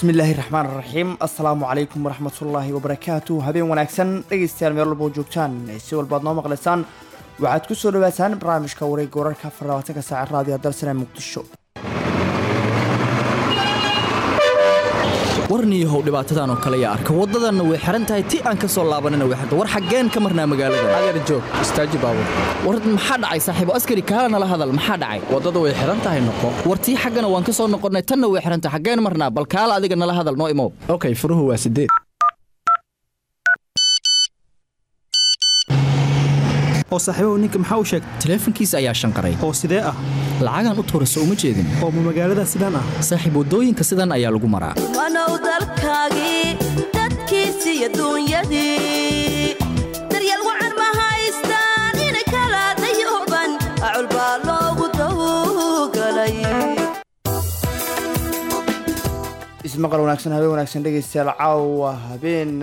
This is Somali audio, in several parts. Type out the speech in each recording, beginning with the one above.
bismillaahi raxmaan raxiim assalaamu calaykum waraxmatullaahi wabarakaatu habeen wanaagsan dhegaystayaal meel walba oo joogtaan si walbaad noo maqlaysaan waxaad ku soo dhawaataan barnaamijka wareegga wararka afar labaatanka saaca raadiyo dalsane muqdisho warniyahow dhibaatadan oo kale yaa arka waddadanna way xihan tahay ti aan ka soo laabanina way xirta war xaggeen ka marnaa magaalada adeer joog istaaji baabur war maxaa dhacay saaxiibo askari kaala nala hadal maxaa dhacay waddada way xihan tahay noqo war tii xaggana waan ka soo noqonnay tanna way xihan tahay xaggeen marnaa bal kaala adiga nala hadal noo imow okay furuhu waa sideed oo saaxiibahu ninka maxaa u sheegtay taleefankiisa ayaa shanqaray oo sidee ah lacagaan u tuura soo uma jeedin oo ma magaalada sidaan ah saaxiib waddooyinka sidan ayaa lagu maraa wanow dalkaagii dadkiisii adduunyadii daryeel wacan ma haystaan inay kala dayooban acul baa loogu dawgalay ismaqal wanaagsan habeen wanaagsan dhegaystayaal caawa habeen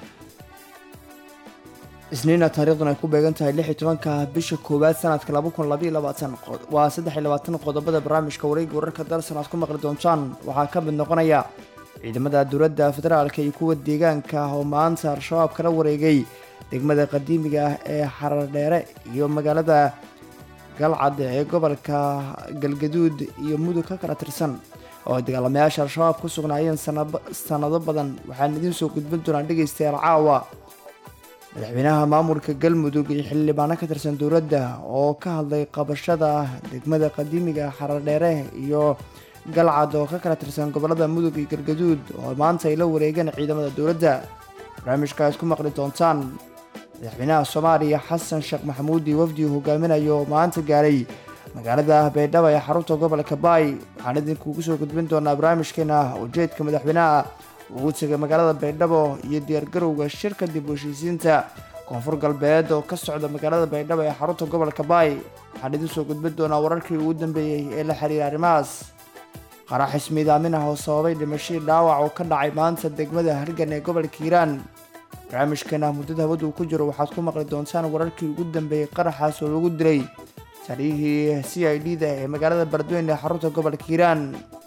isniina taariikhduna ay ku beegan tahay lix iyo tobanka bisha koowaad sanadka laba kun labaiyo labaatan waa saddex iyo labaatan qodobada barnaamijka wareegga wararka dalsan aad ku maqli doontaan waxaa ka mid noqonaya ciidamada dowladda federaalka iyo kuwa deegaanka oo maanta al-shabaab kala wareegay degmada qadiimiga ah ee xarardheere iyo magaalada galcad ee gobolka galgaduud iyo mudug ka kala tirsan oo dagaalamayaasha al-shabaab ku sugnaayeen sanado badan waxaan idiin soo gudbin doonaa dhegaystayaal caawa madaxweynaha maamulka galmudug iyo xildhibaano ka tirsan dowladda oo ka hadlay qabashada degmada qadiimiga xaradheere iyo galcad oo ka kala tirsan gobolada mudug iyo galgaduud oo maanta ay la wareegeen ciidamada dowladda barnaamijkaas ku maqli doontaan madaxweynaha soomaaliya xasan sheekh maxamuud iyo wafdi uu hogaaminayo oo maanta gaaray magaalada baydhabo ee xarunta gobolka baay waxaan idinkugu soo gudbin doonaa barnaamijkeena ujeedka madaxweynaha ugu tegay magaalada baydhabo iyo diyaargarowga shirka dib u heshiisiinta koonfur galbeed oo ka socda magaalada baydhabo ee xarunta gobolka baay waxaan idin soo gudbin doonaa wararkii ugu dambeeyey ee la xiriira arrimahaas qarax ismiidaamin ah oo sababay dhimashadii dhaawac oo ka dhacay maanta degmada hargan ee gobolka hiiraan barnaamijkeena muddada hawada uu ku jiro waxaad ku maqli doontaan wararkii ugu dambeeyey qaraxaas oo lagu dilay taliyihii c i d da ee magaalada baladweyne ee xarunta gobolka hiiraan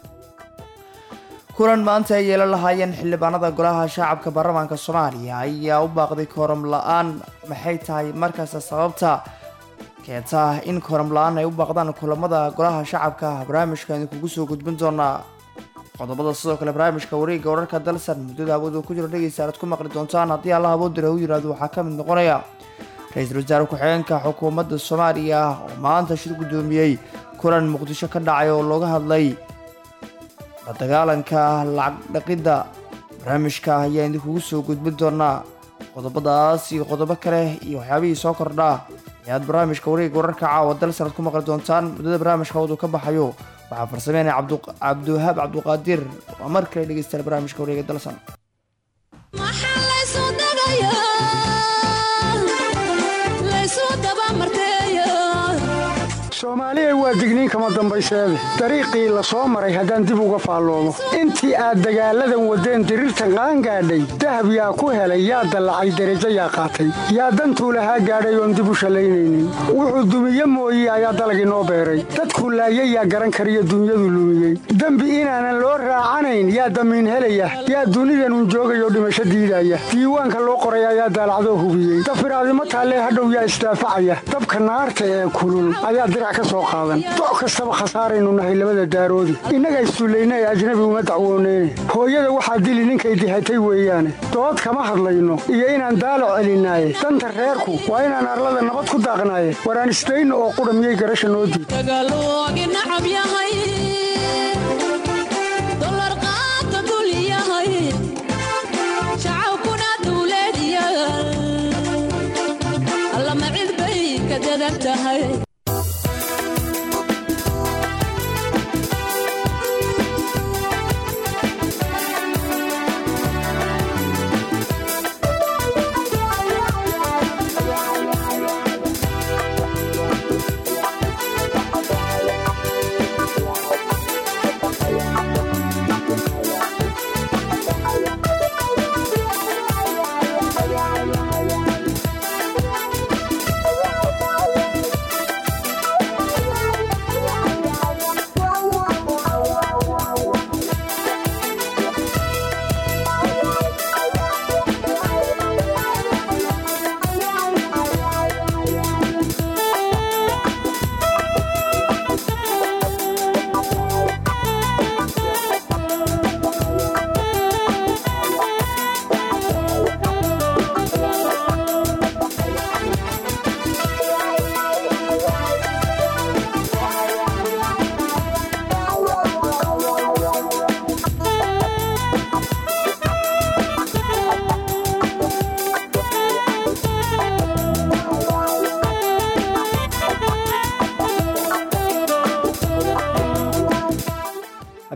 kulan maanta ay yeelan lahaayeen xildhibaanada golaha shacabka baarlamaanka soomaaliya ayaa u baaqday kooram la-aan maxay tahay markaasta sababta keenta in kooram la-aan ay u baaqdaan kulamada golaha shacabka barnaamijka idinkugu soo gudbin doonaa qodobada sidoo kale barnaamijka wareegga wararka dalsan muddada hawadu ku jiro dhegaysa aad ku maqli doontaan haddii allah aboodira u yiraahdo waxaa ka mid noqonaya ra-iisul wasaare ku-xigeenka xukuumadda soomaaliya oo maanta shir guddoomiyey kulan muqdisho ka dhacay oo looga hadlay la dagaalanka lacag dhaqidda barnaamijka ayaa idinkugu soo gudbin doonaa qodobadaas iyo qodobo kale iyo waxyaabihii soo kordhaa ayaad barnaamijka wareegga wararka caawa dal sanad ku maqli doontaan muddada barnaamijka hawadu ka baxayo waxaa farsameynaya cabdiwahaab cabduqaadir waa mar kale dhegeystayaal barnaamijka wareegga dalsan soomaaliya waa digniin kama dambayseede dariiqii la soo maray haddaan dib uga faalloomo intii aad dagaalladan waddeen diriirtan qaangaadhay dahab yaa ku helay yaa dallacay derajo yaa qaatay yaa dantuu lahaa gaadhay oon dib u shallaynaynin wuxuu dumiye mooye ayaa dalag inoo beeray dadkuu laayay yaa garan kariyo dunyadu lumiyey dembi inaanan loo raacanayn yaa damiin helaya yaa dunidanun joogayoo dhimasho diidaya diiwaanka loo qoray ayaa daalacdoo hubiyey dafiraadimo taallee hadhow yaa isdaafacaya dabka naarta ee kulul ayaa doc kastaba khasaaraynu nahay labada daaroodi innaga isduullaynay ajnabi uma dacwooneyne hooyada waxaa dili ninkay dihatay weeyaane dood kama hadlayno iyo inaan daalac celinaaye danta reerku waa inaan arlada nabad ku daaqnaaye waraan isdayno oo qudha miyay garasha noo diid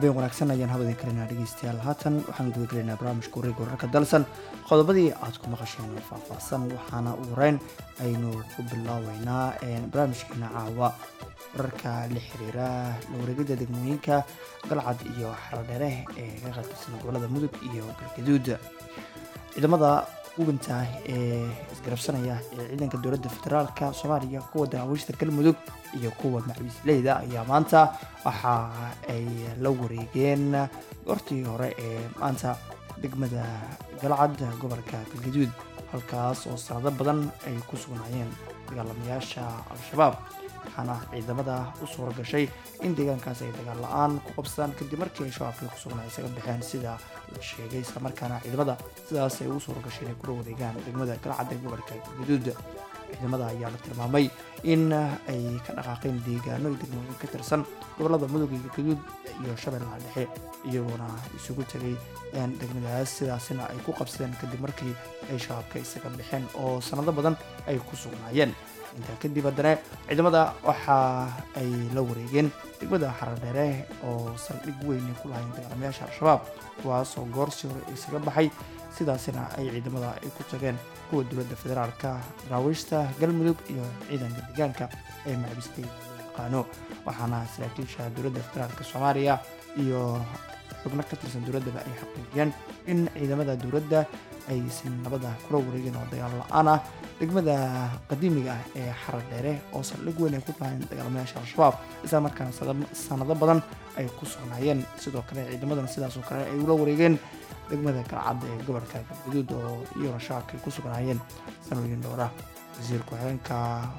habeen wanaagsan ayaan habadin kalinaa dhegeystayaal haatan waxaan guda gelaynaa barnaamijka wareega wararka dalsan qodobadii aad ku maqasheen faahfaahsan waxaana ugu horeyn aynu ku bilaabeynaa barnaamijkeena caawa wararka la xiriira la wareegida degmooyinka galcad iyo xaradheere ee ka qaybtirsan gobolada mudug iyo galgaduud ciidamada hubinta ee isgarabsanaya ee ciidanka dowladda federaalka soomaaliya kuwa daawiishta galmudug iyo kuwa macwiisleyda ayaa maanta waxa ay la wareegeen goortii hore ee maanta degmada galcad gobolka galgaduud halkaas oo sanado badan ay ku sugnaayeen dagaalamayaasha al-shabaab waxaana ciidamada u suura gashay in deegaankaas ay dagaal la-aan ku qabsadaan kadib markii ay shabaabkii ku sugnaa isaga baxeen sida la sheegay islamarkaana ciidamada sidaas ay ugu suura gashay inay kula wareegaan degmada galcad ee gobolka galgaduud ciidamada ayaa la tilmaamay in ay ka dhaqaaqeen deegaano iyo degmooyin ka tirsan gobolada mudug iyo galgaduud iyo shabeellaha dhexe iyagoona isugu tegay degmadaas sidaasina ay ku qabsadeen kadib markii ay shabaabka isaga baxeen oo sanado badan ay ku sugnaayeen intaa kadib haddana ciidamada waxa ay la wareegeen degmada xaradheere oo saldhig weyn ay ku lahayn dagaalamayaasha al-shabaab kuwaasoo goorsi hore isaga baxay sidaasina ay ciidamada ay ku tageen kuwa dowladda federaalka daraawiishta galmudug iyo ciidanka deegaanka ee macbistay loo yaqaano waxaana saraakiisha dowladda federaalka soomaaliya iyo xubno ka tirsan dowladdaba ay xaqiijiyeen in ciidamada dowladda aysan nabada kula wareegeen oo dagaal la-aan ah degmada qadiimiga ah ee xarar dheere oo saldhig weyn ay ku lahayn dagaalamayaasha al-shabaab isla markaana sanado badan ay ku sugnaayeen sidoo kale ciidamadan sidaasoo kale ay ula wareegeen degmada galcad ee gobolka galgaduud oo iyagona shabaabka ay ku sugnaayeen sanooyin dhowra wasiir ku-xigeenka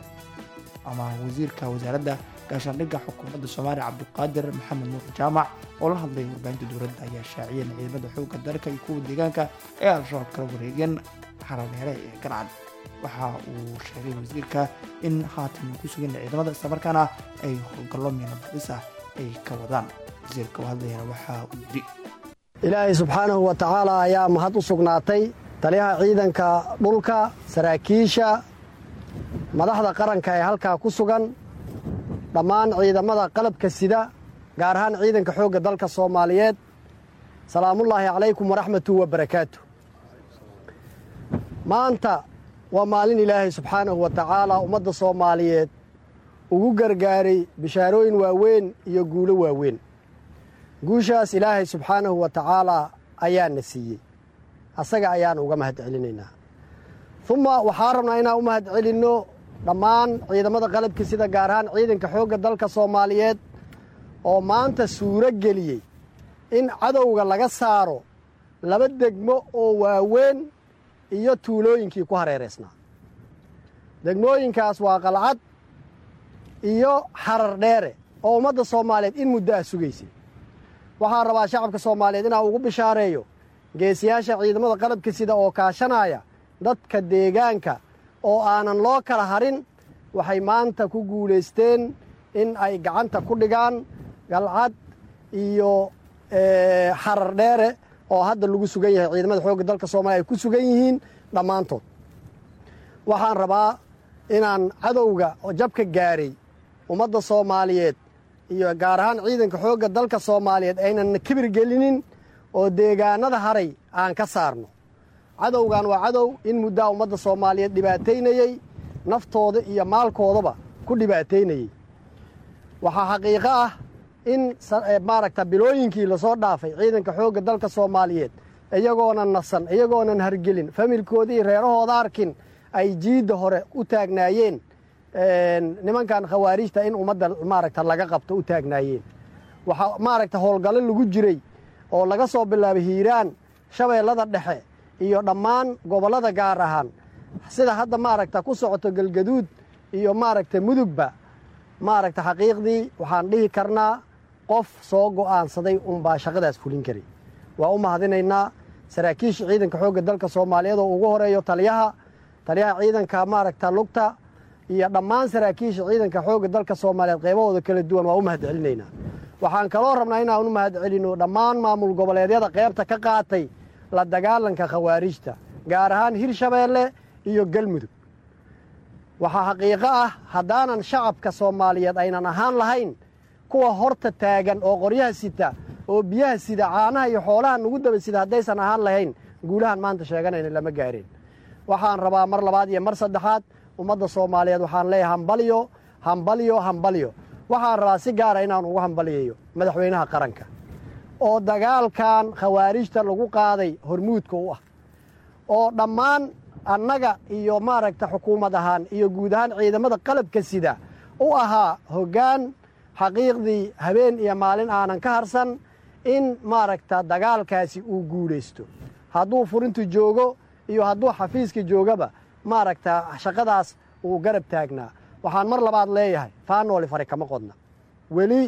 ama wasiirka wasaaradda gaashaandhigga xukuumadda soomaaliya cabdiqaadir maxamed nuur jaamac oo la hadlay warbaahinta dowladda ayaa shaaciyeen ciidamada xoogga dalka iyo kuwa deegaanka ee al-shabaab kala wareegeen xaradheere ee galcad waxa uu sheegay wasiirka in haatan ay ku sugan ciidamada islamarkaana ay howlgallo miina badis ah ay ka wadaan wasiirka u hadlayana waxa uu yidhi ilaahay subxaanahu wa tacaala ayaa mahad u sugnaatay taliyaha ciidanka dhulka saraakiisha madaxda qaranka ee halkaa ku sugan dhammaan ciidamada qalabka sida gaar ahaan ciidanka xoogga dalka soomaaliyeed salaamullaahi calaykum waraxmatu wabarakaatu maanta waa maalin ilaahay subxaanahu wa tacaala ummadda soomaaliyeed ugu gargaaray bishaarooyin waaweyn iyo guulo waaweyn guushaas ilaahay subxaanahu wa tacaalaa ayaana siiyey asaga ayaan uga mahad celinaynaa uma waxaa rabnaa inaan u mahad celinno dhammaan ciidamada qalabka sida gaar ahaan ciidanka xoogga dalka soomaaliyeed oo maanta suuro geliyey in cadowga laga saaro laba degmo oo waaweyn iyo tuulooyinkii ku hareeraysnaa degmooyinkaas waa qalcad iyo xarar dheere oo ummadda soomaaliyeed in muddo ah sugaysay waxaan rabaa shacabka soomaaliyeed inaan ugu bishaareeyo geesiyaasha ciidamada qalabka sida oo kaashanaya dadka deegaanka oo aanan loo kala harin waxay maanta ku guulaysteen in ay gacanta ku dhigaan galcad iyo xarar dheere oo hadda lagu sugan yahay ciidamada xoogga dalka soomaliya ay ku sugan yihiin dhammaantood waxaan rabaa inaan cadowga oo jabka gaaray ummadda soomaaliyeed iyo gaar ahaan ciidanka xoogga dalka soomaaliyeed aynan kibir gelinin oo deegaanada haray aan ka saarno cadowgan waa cadow in muddaa ummadda soomaaliyeed dhibaataynayey naftooda iyo maalkoodaba ku dhibaataynayey waxaa xaqiiqo ah in maaragta bilooyinkii lasoo dhaafay ciidanka xoogga dalka soomaaliyeed iyagoonan nasan iyagoonan hargelin familkoodii reerahooda arkin ay jiidda hore u taagnaayeen nimankan khawaarijta in ummadda maaragta laga qabto u taagnaayeen waxaa maaragta howlgallo lagu jiray oo laga soo bilaabay hiiraan shabeellada dhexe iyo dhammaan gobollada gaar ahaan sida hadda maaragta ku socoto galgaduud iyo maaragta mudugba maaragta xaqiiqdii waxaan dhihi karnaa qof soo go'aansaday unbaa shaqadaas fulin karay waa u mahadinaynaa saraakiisha ciidanka xoogga dalka soomaaliyeed oo ugu horeeyo taliyaha taliyaha ciidanka maaragta lugta iyo dhammaan saraakiisha ciidanka xoogga dalka soomaaliyeed qaybahooda kala duwan waa u mahad celinaynaa waxaan kaloo rabnaa inaan u mahad celinno dhammaan maamul goboleedyada qaybta ka qaatay la dagaalanka khawaarijta gaar ahaan hirshabeelle iyo galmudug waxaa xaqiiqo ah haddaanan shacabka soomaaliyeed aynan ahaan lahayn kuwa horta taagan oo qoryaha sita oo biyaha sida caanaha iyo xoolaha nagu daba sida haddaysan ahaan lahayn guulahan maanta sheeganayna lama gaareen waxaan rabaa mar labaad iyo mar saddexaad ummadda soomaaliyeed waxaan leeyahay hambalyo hambalyo hambalyo waxaan rabaa si gaara inaan ugu hambaliyayo madaxweynaha qaranka oo dagaalkan khawaarijta lagu qaaday hormuudka u ah oo dhammaan annaga iyo maaragta xukuumad ahaan iyo guud ahaan ciidamada qalabka sida u ahaa hoggaan xaqiiqdii habeen iyo maalin aanan ka harsan in maaragta dagaalkaasi uu guulaysto hadduu furintu joogo iyo hadduu xafiiska joogaba maaragta shaqadaas uu garab taagnaa waxaan mar labaad leeyahay faanooli fari kama qodna weli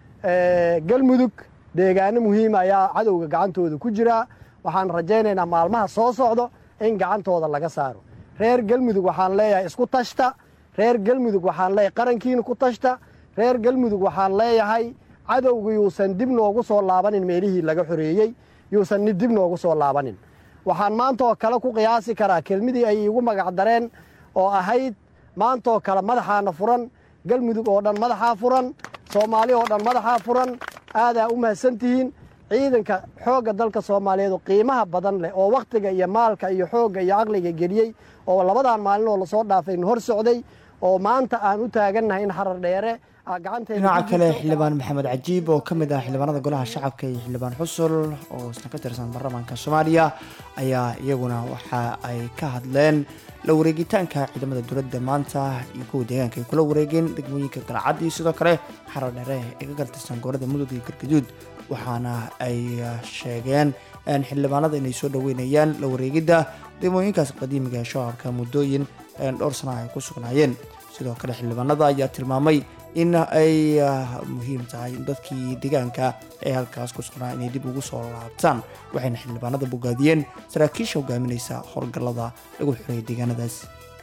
galmudug deegaano muhiima ayaa cadowga gacantooda ku jiraa waxaan rajaynaynaa maalmaha soo socdo in gacantooda laga saaro reer galmudug waxaan leeyahay isku tashta reer galmudug waxaan leeyahay qarankiina ku tashta reer galmudug waxaan leeyahay cadowga yuusan dib noogu soo laabanin meelihii laga xoreeyey yuusan dib noogu soo laabanin waxaan maantaoo kale ku qiyaasi karaa kelmadii ay iigu magacdareen oo ahayd maantaoo kale madaxaana furan galmudug oo dhan madaxaa furan soomaali oo dhan madaxaa furan aadaa u mahadsantihiin ciidanka xoogga dalka soomaaliyeed oo qiimaha badan leh oo wakhtiga iyo maalka iyo xoogga iyo caqliga geliyey oo labadan maalin oo lasoo dhaafay hor socday oo maanta aan u taagannahay in xarar dheere dhinaca kale xildhibaan maxamed cajiib oo ka mid ah xildhibaanada golaha shacabka iyo xildhibaan xusul oo isna ka tirsan baarlamaanka soomaaliya ayaa iyaguna waxa ay ka hadleen la wareegitaanka ciidamada dowladda maanta iyo kuwa deegaanka ay kula wareegeen degmooyinka galcad iyo sidoo kale xarar dheere ee ka galtirsan gobolada mudug iyo galgaduud waxaana ay sheegeen xildhibaanada inay soo dhaweynayaan la wareegidda degmooyinkaas qadiimiga ee shacabka muddooyin dhowr sana ay ku sugnaayeen sidoo kale xildhibaanada ayaa tilmaamay in ay muhiim tahay in dadkii deegaanka ee halkaas ku sugnaa inay dib ugu soo laabtaan waxayna xildhibaanada bogaadiyeen saraakiisha hogaaminaysa howlgallada lagu xoreeyay deegaanadaas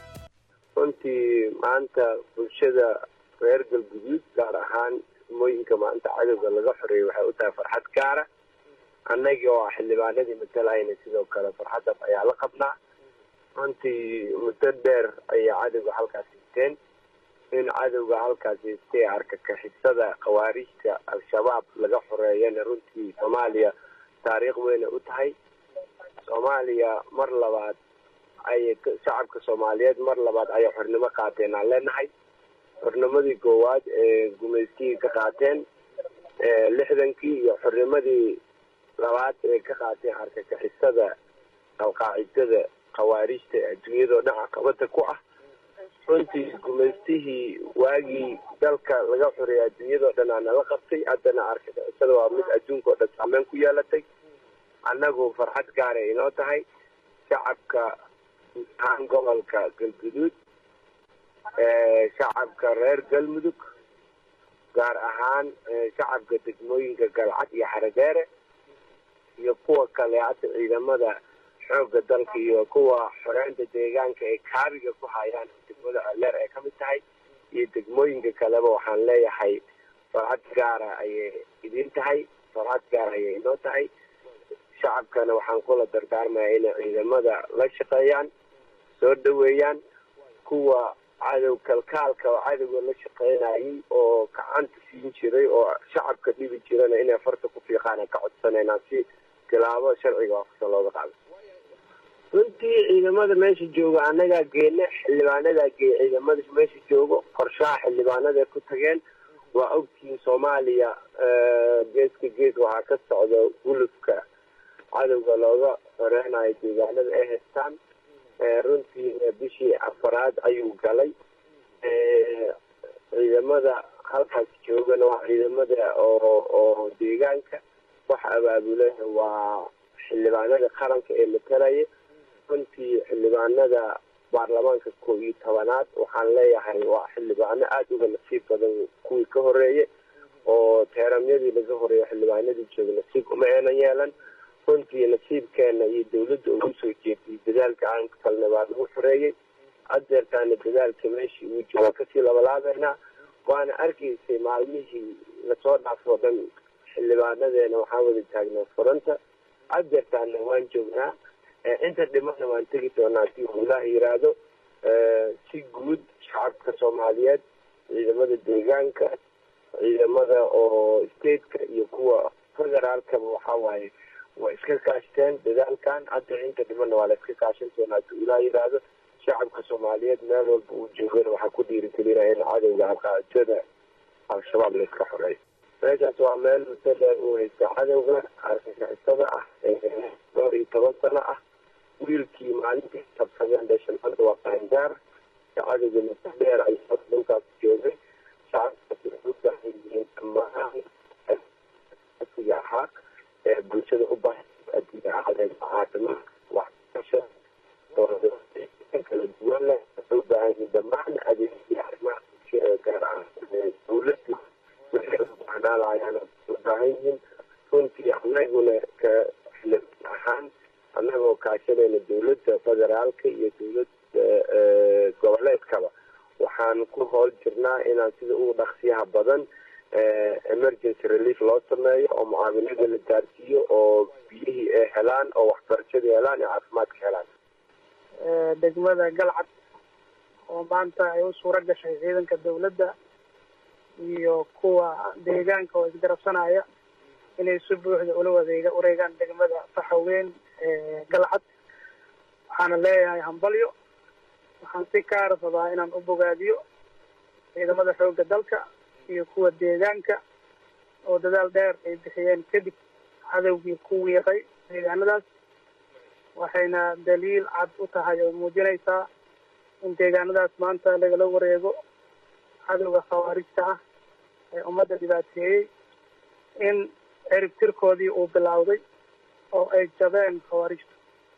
runtii maanta bulshada reer galguduud gaar ahaan degmooyinka maanta cadowga laga xoreeyay waxay u tahay farxad gaara annagii oo ah xildhibaanadii matalayna sidoo kale farxaddaas ayaa la qabnaa runtii muddo dheer ayay cadowga halkaas hiteen in cadowga halkaasi istay argagixisada khawaarijta al-shabaab laga xoreeyana runtii soomaaliya taariikh weyna u tahay soomaaliya mar labaad ayay shacabka soomaaliyeed mar labaad ayay xornimo qaateen aan leenahay xornimadii koowaad ee gumaystigii ka qaateen lixdankii iyo xornimadii labaad ee ka qaateen argagixisada alqaacidada khawaarijta ee adduunyadao dhan caqabada ku ah runtii gumaystihii waagii dalka laga xoreeyay adduunyadao dhan aa nala qabtay haddana argagixisada waa mid adduunka oo dhan saameyn ku yeelatay annagu farxad gaaray inoo tahay shacabka ahaan gobolka galguduud shacabka reer galmudug gaar ahaan shacabka degmooyinka galcad iyo xaradeere iyo kuwa kale hadda ciidamada xoogga dalka iyo kuwa xoreynta deegaanka ee kaabiga ku hayaan degmada aleer ay ka mid tahay iyo degmooyinka kaleba waxaan leeyahay farxad gaara ayay idin tahay farxad gaara ayay inoo tahay shacabkana waxaan kula dardaarmaya inay ciidamada la shaqeeyaan soo dhaweeyaan kuwa cadow kalkaalka oo cadowga la shaqeynayay oo gacanta siin jiray oo shacabka dhibi jirana inay farta ku fiiqaan ka codsanaynaan si tilaabo sharciga waafaqsan looga qaado runtii ciidamada meesha jooga annagaa geena xildhibaanadaa geeya ciidamada meesha joogo qorshaha xildhibaanada ku tageen waa ogtihiin soomaaliya geeska gees waxaa ka socda gulufka cadowga looga xoreynayo deegaanada ay haystaan runtii bishii afaraad ayuu galay ciidamada halkaas joogana waa ciidamada oo oo deegaanka waxa abaabulana waa xildhibaanada qaranka ee matalaya runtii xildhibaanada baarlamaanka koob iyo tobanaad waxaan leeyahay waa xildhibaano aada uga nasiib badan kuwii ka horeeyay oo teeramyadii laga horeeyo xildhibaanadii jooga nasiib uma eenan yeelan runtii nasiibkeena iyo dawladda ugu soo jeediyay dadaalka aan kalna baa lagu xoreeyey adeertaana dadaalka meeshii uu jooga kasii labalaabeynaa waana arkaysay maalmihii lasoo dhaafoo dhan xildhibaanadeena waxaan wada taagnaa furanta adeertaana waan joognaa inta dhimana waan tegi doonaa hadii uu ilaah yiraahdo si guud shacabka soomaaliyeed ciidamada deegaanka ciidamada oo stateka iyo kuwa federaalkaba waxaa waaye waa iska kaashteen dadaalkan hadda inta dhimana waa la iska kaashan doonaa hadduu ilaa yidhaahdo shacabka soomaaliyeed meel walba uu joogana waxaa ku dhiirigelinaya in cadowga alqaadada al-shabaab la iska xoreeyo meeshaas waa meel muddo dheer uu haysta cadowga argagixisada ah ee dhowr iyo toban sano ah wiilkii maalintii tabsadeen dhashan hadda waa qaangaar cadowga muddo dheer ay dhulkaas joogay shacabkaasi waxay u baahan yihiin dhammaan asiga ahaa ee bulshada u baahan adiga ahadeen caafimaad waxbarasha kala duwan leh waxay u baahan yihiin dhammaan adeegyadii arrimaha bulshada gaar ah dowladda waxay u baahnaalayaan u baahan yihiin runtii anaguna ka xilib ahaan annagoo kaashanayna dowladda federaalka iyo dowladda goboleedkaba waxaan ku hool jirnaa inaan sida ugu dhaqsiyaha badan emergency relief loo sameeyo oo mucaawinada la gaarsiiyo oo biyihii ay helaan oo waxbarashadii helaan iyo caafimaadka helaan degmada galcad oo maanta ay u suuro gashay ciidanka dowladda iyo kuwa deegaanka oo isgarabsanaya inay si buuxda ula wadeega wareegaan degmada faxaweyn ee galcad waxaana leeyahay hambalyo waxaan si kaara rabaa inaan u bogaadiyo ciidamada xoogga dalka iyo kuwa deegaanka oo dadaal dheer ay bixiyeen kadib cadowgii ku wiiqay deegaanadaas waxayna daliil cad u tahay oo muujinaysaa in deegaanadaas maanta lagala wareego cadowga khawaarijta ah ee ummadda dhibaateeyey in cirib tirkoodii uu bilowday oo ay jabeen khawaarijta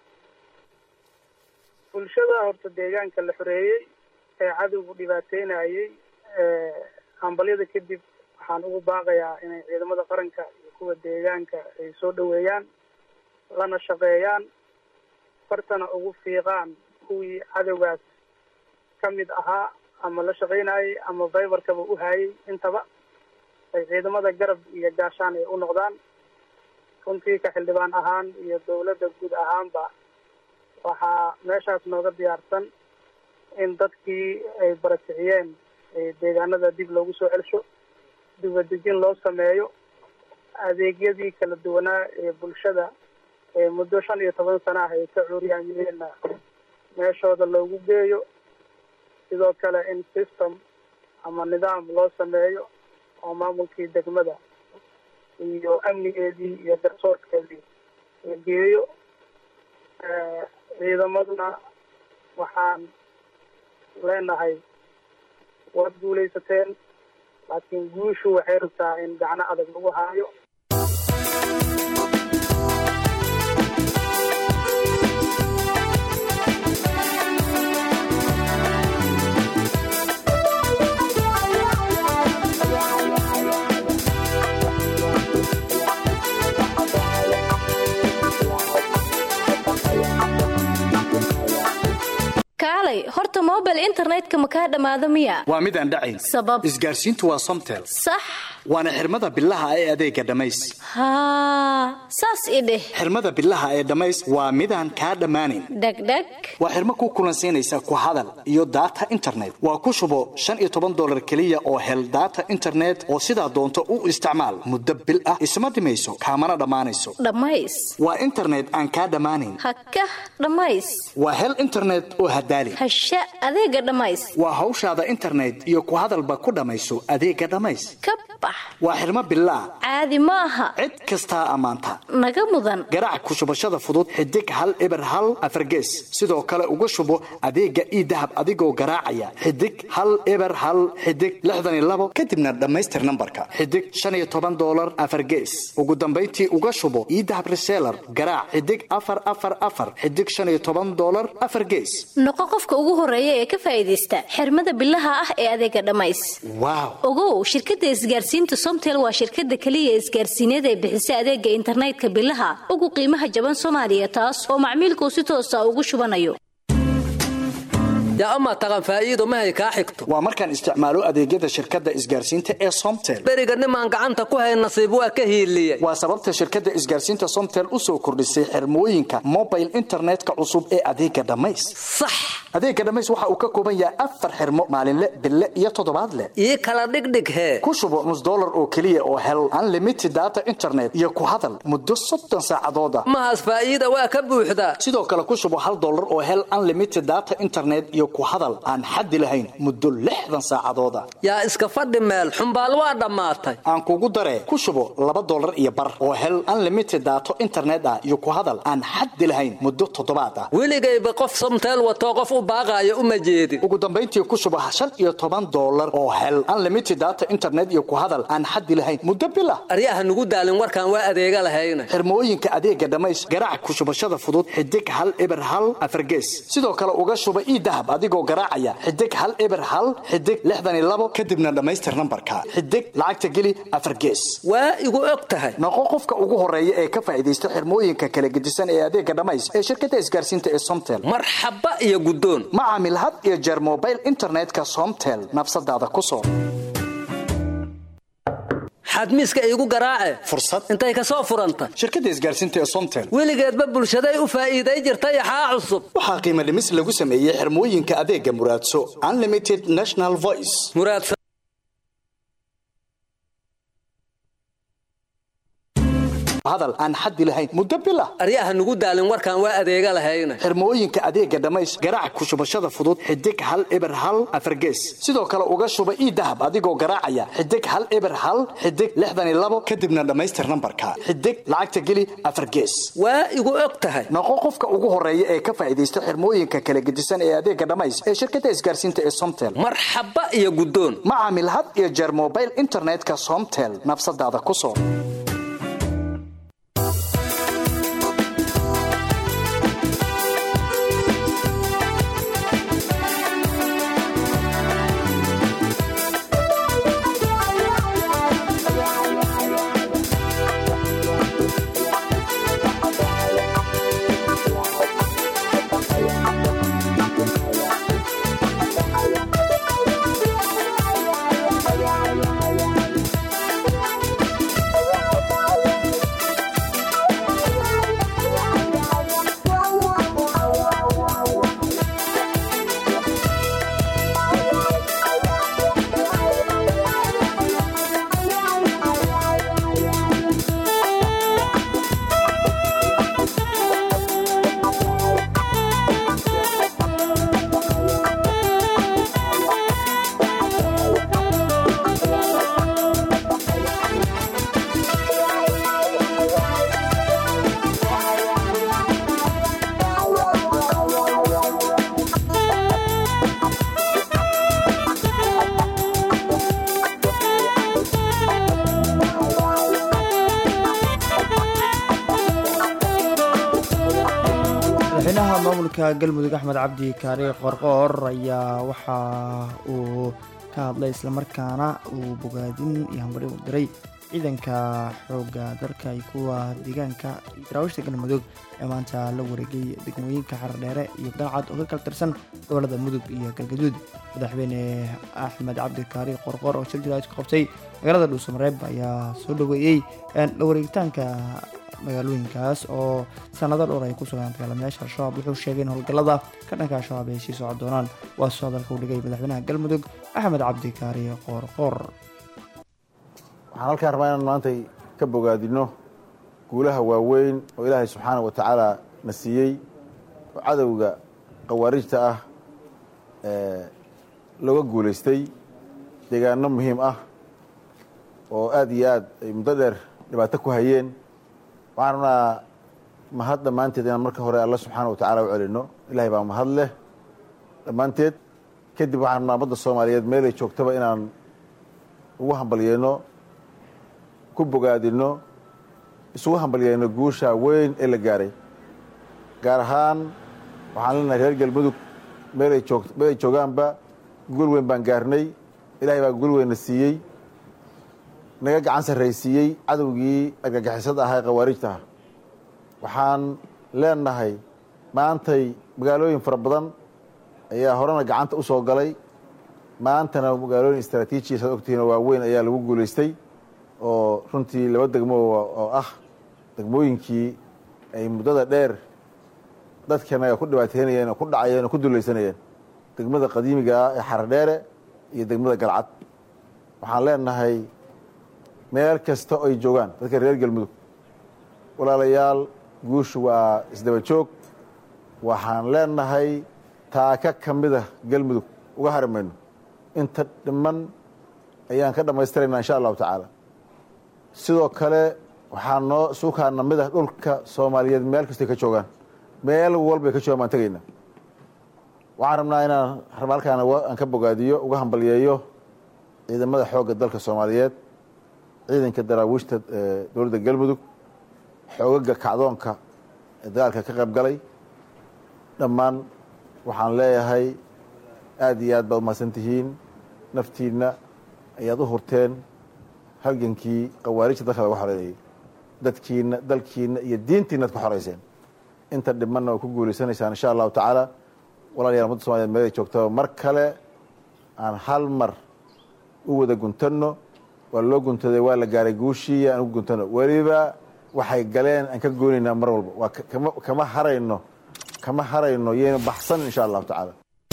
bulshada horta deegaanka la xoreeyey ee cadowgu dhibaateynayay hambalyada kadib waxaan ugu baaqayaa inay ciidamada qaranka iyo kuwa deegaanka ay soo dhaweeyaan lana shaqeeyaan fartana ugu fiiqaan kuwii cadowgaas ka mid ahaa ama la shaqaynayay ama faybarkaba u hayay intaba ay ciidamada garab iyo gaashaan ay u noqdaan runtii ka xildhibaan ahaan iyo dowladda guud ahaanba waxaa meeshaas nooga diyaarsan in dadkii ay barakiciyeen deegaanada dib loogu soo celsho dibadejin loo sameeyo adeegyadii kala duwanaa ee bulshada ee muddo shan iyo toban sana ah ay ka cuuryaamiyeenna meeshooda loogu geeyo sidoo kale in system ama nidaam loo sameeyo oo maamulkii degmada iyo amnigeedii iyo garsoorkeedii la geeyo ciidamaduna waxaan leenahay waad guulaysateen laakiin guushu waxay rabtaa in gacno adag lagu haayo kaalay horta mobile internetka ma kaa dhammaado miya waa mid aan dhacayn sabab isgaarsiintu waa somtel sax waana xirmada bilaha ee adeega dhammays haa saas i dheh xirmada bilaha ee dhammays waa midaan kaa dhammaanayn dhegdheg waa xirmo ku kulansiinaysa ku hadal iyo daata internet waa ku shubo shan iyo toban dolar keliya oo hel daata internet oo sidaa doonto u isticmaal muddo bil ah isma dhimayso kaamana dhammaanayso dhammays waa internet aan kaa dhammaanayn haka dhammays waa hel internet oo hadaali hasha adeega dhammays waa hawshaada internet iyo ku hadalba ku dhammayso adeega dhammays ka bax waa xirmo bilaa caadi ma aha cid kastaa ammaanta naga mudan garaac ku shubashada fudud xidig hal eber hal afargees sidoo kale uga shubo adeega ii dahab adigoo garaacaya xidig hal eber hal xidig lixdan iyo labo kadibna dhammaystir nambarka xidig shan iyo toban dolar afargees ugu dambayntii uga shubo ii dahab reseller garaac xidig afar afar afar xidig shan iyo toban dolar afar gees noqo qofka ugu horeeya ee ka faa'iidaysta xirmada bilaha ah ee adeega dhammays waaw ogow shirkadda isgaarsiinta somtel waa shirkadda keliya isgaarsiineed ee bixisa adeega internetka bilaha ugu qiimaha jaban soomaaliya taas oo macmiilkuu si toosa ugu shubanayo yaa amaa taqan faa'iido mahay kaa xigto waa markaan isticmaalo adeegyada shirkadda isgaarsiinta ee somtel beriga nimaan gacanta ku hay nasiib waa ka hiiliyey waa sababta shirkadda isgaarsiinta somtel u soo kordhisay xirmooyinka mobile internetka cusub ee adeega dhammays sax adeega dhammays waxa uu ka kooban yahay afar xirmo maalinle bille iyo toddobaadle ii kala dhigdhig hee ku shubo nus dollar oo keliya oo hel unlimited data internet iyo ku hadal muddo soddon saacadooda mahaas faa'iida waa ka buuxdaa sidoo kale ku shubo hal dollar oo hel unlimited data internet iyo ku hadal aan xaddi lahayn muddo lixdan saacadooda yaa iska fadhi meel xumbaal waa dhammaatay aan kugu daree ku shubo laba dollar iyo bar oo hel unlimited daato internet ah iyo ku hadal aan xaddi lahayn muddo toddobaad ah weligayba qof somteel watoo qof u baaqaayo uma jeedin ugu dambayntii ku shubo shan iyo toban dollar oo hel unlimited data internet iyo ku hadal aan xaddi lahayn muddo bil ah aryaha nugu daalin warkaan waa adeega lahayna xirmooyinka adeega dhammays garaac ku shubashada fudud xidig hal eber hal afargees sidoo kale uga shuba ii dahab adigoo garaacaya xidig hal eber hal xidig lixdan iyo labo kadibna dhammaystir nambarka xidig lacagta geli afargees waa igu og tahay noqo qofka ugu horeeya ee ka faa'iidaysta xirmooyinka kala gedisan ee adeega dhammays ee shirkadda isgaarsiinta ee somtel marxaba iyo guddoon ma caamil had iyo jeer mobile internetka somtel nafsadaada ku soo xadmiiska iigu garaace fursad intay ka soo furanta shirkadda isgaarsiinta ee somtel weligeedba bulshaday u faa'iiday jirtay axaa cusub waxaa qiimo dhimis lagu sameeyey xirmooyinka adeega muraadso unlimited national voice muraadso hadal aan xaddi lahayn muddo bil ah aryaha nugu daalin warkaan waa adeega lahayna xirmooyinka adeega dhammays garaac ku shubashada fudud xidig hal eber hal afargees sidoo kale uga shuba ii dahab adigoo garaacaya xidig hal eber hal xidig lixdan iyo labo kadibna dhammaystir nambarka xidig lacagta geli afargees waa igu og tahay noqo qofka ugu horeeya ee ka faa'iidaysta xirmooyinka kala gedisan ee adeega dhammays ee shirkadda isgaarsiinta ee somtel marxaba iyo guddoon ma caamil had iyo jeer mobile internetka somtel nafsadaada ku soo madaxweynaha maamulka galmudug axmed cabdi kaari qorqoor ayaa waxa uu ka hadlay islamarkaana uu bogaadin iyo hambari u diray ciidanka xoogga dalka iyo kuwa deegaanka iyo daraawiishta galmudug ee maanta la wareegay degmooyinka xardheere iyo daacad oo ka kala tirsan gobolada mudug iyo galgaduud madaxweyne axmed cabdi kaari qorqoor oo shir jiraad ka qabtay magaalada dhuusamareeb ayaa soo dhaweeyey la wareegitaanka magaalooyinkaas oo sanado dhowr ay ku sugaan dagaalamayaasha al-shabaab wuxuu sheegay in howlgallada ka dhanka al-shabaab ay sii socon doonaan waa soo hadalka u dhigay madaxweynaha galmudug axmed cabdi kaari qoorqoor waxaan halkaan rabaa inaan maantay ka bogaadino guulaha waaweyn oo ilaahay subxaana wa tacaala na siiyey oo cadowga khawaarijta ah looga guulaystay deegaano muhiim ah oo aada iyo aad ay muddo dheer dhibaato ku hayeen waxaan rabnaa mahad dhammaanteed inaan marka hore alla subxaana wa tacala u celino ilahay baa mahad leh dhammaanteed kadib waxaan rabnaa ummadda soomaaliyeed meelay joogtaba inaan ugu hambalyeeno ku bogaadino isugu hambalyeyno guusha weyn ee la gaaray gaar ahaan waxaan leenahay reer galmudug meelay joog meelay joogaanba guul weyn baan gaarnay ilahay baa guul weynna siiyey naga gacan sarraysiiyey cadowgii argagixisada ahaa ee khawaarijta ah waxaan leenahay maantay magaalooyin fara badan ayaa horena gacanta u soo galay maantana magaalooyin istraatiijiya saad ogtihiin oo waaweyn ayaa lagu guulaystay oo runtii laba degmo oo ah degmooyinkii ay muddada dheer dadkanaga ku dhibaateynayeen oo ku dhacayeen oo ku dulaysanayeen degmada qadiimiga ah ee xaradheere iyo degmada galcad waxaan leenahay meel kasta oo ay joogaan dadka reer galmudug walaalayaal guushu waa isdaba joog waxaan leenahay taaka ka mida galmudug uga hari mayno inta dhiman ayaan ka dhammaystiraynaa insha allahu tacaala sidoo kale waxaa noo suukaana mid ah dhulka soomaaliyeed meel kastay ka joogaan meel walbay ka joogaan baan tegaynaa waxaan rabnaa inaan halkaan aan ka bogaadiyo uga hambalyeeyo ciidamada xoogga dalka soomaaliyeed ciidanka daraawiishta dowladda galmudug xoogaga kacdoonka ee dagaalka ka qayb galay dhammaan waxaan leeyahay aad iyo aad baad umahadsan tihiin naftiinna ayaad u hurteen halgankii khawaarijta dalka laga xoreeyey dadkiina dalkiina iyo diintiina ad ku xoreyseen inta dhimanna waa ku guulaysanaysaan insha allahu tacaala walaalayaal ummadda somaliyed meelay joogtaba mar kale aan hal mar u wada guntanno waa loo guntaday waa la gaaray guushii aan ugu guntano weliba waxay galeen aan ka goonaynaa mar walba waa kama kama harayno kama harayno yayna baxsan insha allahu tacaala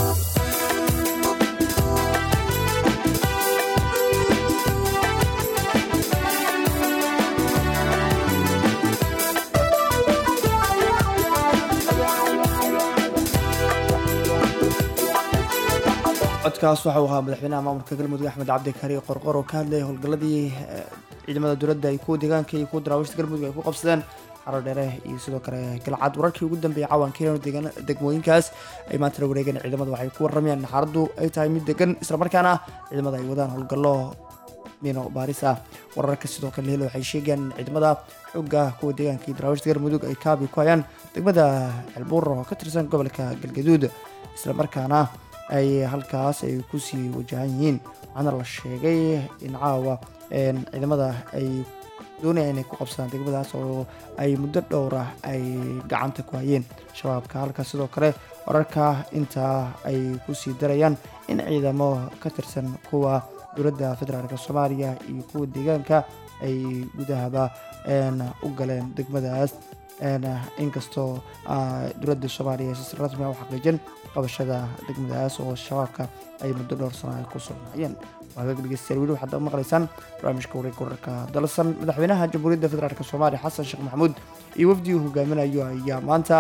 codkaas waxa uu ahaa madaxweynaha maamulka galmudug axmed cabdi kari qorqor oo ka hadlayay howlgalladii ciidamada dowladda ay kuwa deegaanka iyo kuwa daraawiishta galmudug ay ku qabsadeen xaro dheere iyo sidoo kale galcad wararkii ugu dambeeyay caawankeen degmooyinkaas ay maanta la wareegeen ciidamada waxay ku waramayaan xaaladdu ay tahay mid degan islamarkaana ciidamada ay wadaan howlgallo mino baaris ah wararka sidoo kale helo waxay sheegayaan in ciidamada xooga kuwa deegaanka iyo daraawiishta galmudug ay kaabi ku hayaan degmada ceelbuur oo ka tirsan gobolka galgaduud islamarkaana ay halkaas ay kusii wajahan yihiin waxaana la sheegay in caawa ciidamada ay doonayaan inay ku qabsadaan degmadaas oo ay muddo dhowr ah ay gacanta ku hayeen shabaabka halkaas sidoo kale wararka intaa ay kusii darayaan in ciidamo ka tirsan kuwa dowladda federaalk soomaaliya iyo kuwa deegaanka ay gudahaba u galeen degmadaas inkastoo dowladda soomaaliya si rasmi u xaqiijin qabashada degmadaas oo shabaabka ay muddo dhowr sano ay ku sugnaayeen waagaag dhegeystayaal weli waxaad maqlaysaan barnaamijka wareegga wararka dalsan madaxweynaha jamhuuriyadda federaalk soomaaliya xasan sheekh maxamuud iyo wafdii uu hogaaminayo ayaa maanta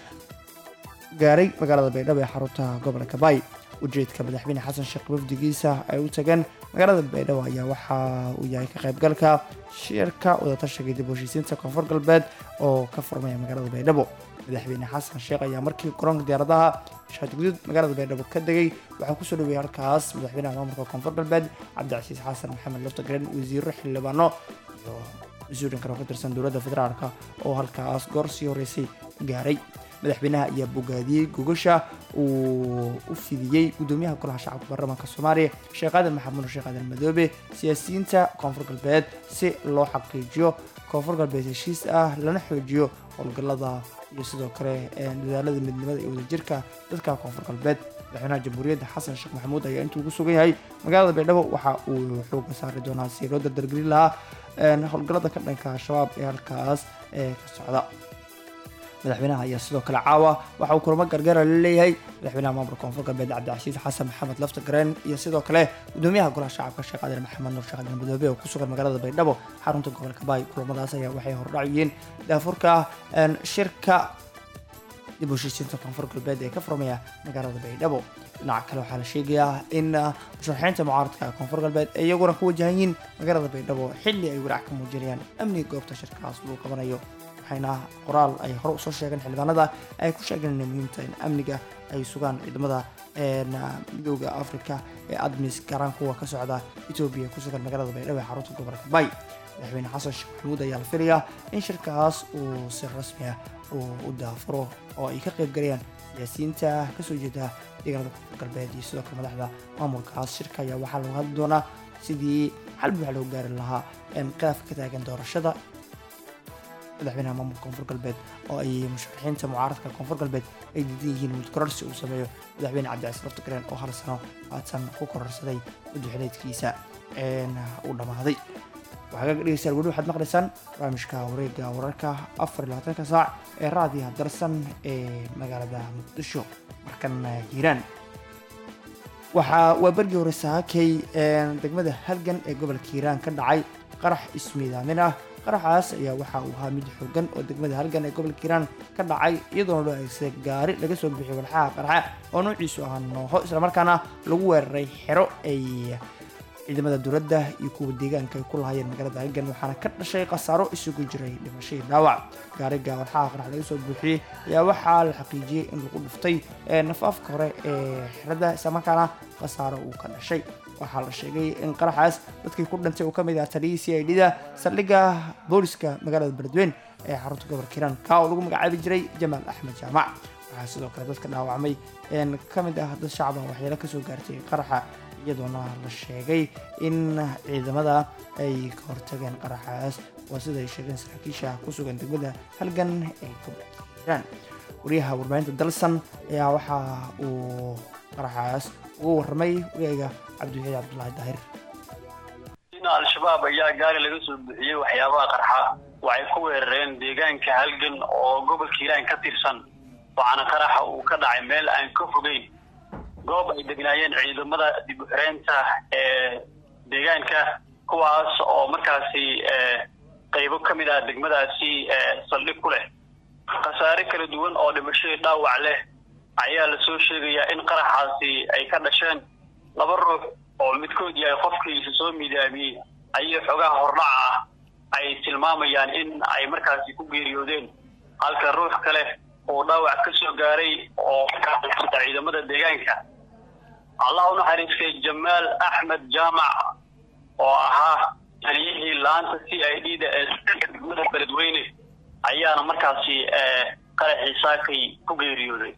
gaaray magaalada baydhabo ee xarunta gobolka baay ujeedka madaxweyne xasan sheekh wafdigiisa ay u tageen magaalada baydhabo ayaa waxa uu yahay ka qaybgalka shirka wadatashiga dib u heshiisiinta koonfur galbeed oo ka furmaya magaalada baydhabo madaxweyne xasan sheekh ayaa markii garoonka diyaaradaha shaadguduud magaalada baydhabo ka degay waxaa kusoo dhaweeyay halkaas madaxweynaha maamulka koonfur galbeed cabdicasiis xasan maxamed loftagren wasiiro xildhibaano iyo mas-uuliin kale oo ka tirsan dowladda federaalk oo halkaas goor sii horeysay gaaray madaxweynaha ayaa bogaadiyey gogasha uu u fidiyey gudoomiyaha golaha shacabka baarlamaanka soomaaliya sheekh aadan maxamuud sheekh aadan madoobe siyaasiyiinta koonfur galbeed si loo xaqiijiyo koonfur galbeed heshiis ah lana xoojiyo howlgallada iyo sidoo kale dadaalada midnimada iyo wadajirka dadka koonfur galbeed madaxweynaha jamhuuriyadda xasan sheekh maxamuud ayaa intuu ku sugan yahay magaalada baydhabo waxa uu xooga saari doonaa si loo dardargelin lahaa howlgallada ka dhanka al-shabaab ee halkaas ee ka socda madaxweynaha ayaa sidoo kale caawa waxa uu kulamo gargaara la leeyahay madaxweynaha maamulka koonfur galbeed cabdicasiis xasan maxamed laftagareen iyo sidoo kale gudoomiyaha golaha shacabka sheekh aadan maxamed nuur sheekh aadan madoobe oo ku sugan magaalada baydhabo xarunta gobolka baay kulamadaas ayaa waxay hordhac yihiin daafurka shirka dib u heshiisiinta koonfur galbeed ee ka furmaya magaalada baydhabo dhinaca kale waxaa la sheegayaa in musharaxiinta mucaaradka koonfur galbeed ay iyaguna ku wajahan yihiin magaalada baydhabo xilli ay walaac ka muujinayaan amniga goobta shirkaas lagu qabanayo waxayna qoraal ay hore usoo sheegeen xildhibaanada ay ku sheegeen inay muhiimta in amniga ay sugaan ciidamada midooda africa ee admis gaaraan kuwa ka socda etoobiya ku sugan magaalada baydhabo ee xarunta gobolka bay madaxweyne xasan sheekh maxamuud ayaa la filayaa in shirkaas uu si rasmi ah uu u daafuro oo ay ka qayb galayaan siyaasiyiinta kasoo jeeda deegaanada koonfur galbeed iyo sidoo kale madaxda maamulkaas shirka ayaa waxaa lagu hadli doonaa sidii xal buuxa loo gaari lahaa khilaafka ka taagan doorashada madaxweynaha maamulka koonfur galbeed oo ay musharaxiinta mucaaradka koonfur galbeed ay diidan yihiin mud kororsi uu sameeyo madaxweyne cabdicasiis laftigreen oo hal sano haatan ku kororsaday muddaxileedkiisa uu dhammaaday waxaa kaga dhegeystayaal weli waxaad maqlaysaan barnaamijka wareega wararka afar iyo labaatanka saac ee raadiyaha darsan ee magaalada muqdisho markan hiiraan waxaa waa bergii hore saakay degmada halgan ee gobolka hiiraan ka dhacay qarax ismiidaamin ah qaraxaas ayaa waxa uu ahaa mid xoogan oo degmada halgan ee gobolka hiiraan ka dhacay iyadoona loo adeegsaday gaari laga soo bixiyay walxaha qaraxa oo noociisu ahaa nooho islamarkaana lagu weeraray xero ay ciidamada dowladda iyo kuwa deegaanka ay ku lahaayeen magaalada halgan waxaana ka dhashay khasaaro isugu jiray dhimashadii dhaawac gaariga walxaha qarax laga soo buuxiyey ayaa waxaa la xaqiijiyey in lagu dhuftay nafaafka hore ee xerada islamarkaana khasaaro uu ka dhashay waxaa la sheegay in qaraxaas dadkii ku dhintay uu ka mid ah taliyii c i d da saldhigga booliska magaalada beledweyne ee xarunta gobolka hiiraan kaa oo lagu magacaabi jiray jamaal axmed jaamac waxaa sidoo kale dadka dhaawacmay ka mid ah dad shacban waxyeelo kasoo gaartay qaraxa iyadoona la sheegay in ciidamada ay ka hortageen qaraxaas waa sida ay sheegeen saraakiisha ku sugan degmada halgan ee gobolka hiiraan wariyaha warbaahinta dalsan ayaa waxa uu qaraxaas ugu warramay wariyayga cabdiwaxiid cabdulaahi daahir al-shabaab ayaa gaari laga soo bixiyey waxyaabaha qarxa waxay ku weerareen deegaanka halgan oo gobolka hiiraan ka tirsan waxaana qaraxa uu ka dhacay meel aan ka fogeyn goob ay degnaayeen ciidamada dib u xireynta ee deegaanka kuwaas oo markaasi qaybo ka mid ah degmadaasi saldhig ku leh khasaare kala duwan oo dhimashadii dhaawac leh ayaa lasoo sheegayaa in qaraxaasi ay ka dhasheen laba ruux oo midkood yahay qofkii isa soo miidaamiyey ayay xogaha hordhaca ah ay tilmaamayaan in ay markaasi ku geeriyoodeen halka ruux kale uu dhaawac ka soo gaaray oo markaasita ciidamada deegaanka allah u naxariistay jamaal axmed jaamac oo ahaa taliyihii laanta c i d da ee degmada beledweyne ayaana markaasi qaraxii saakay ku geeriyooday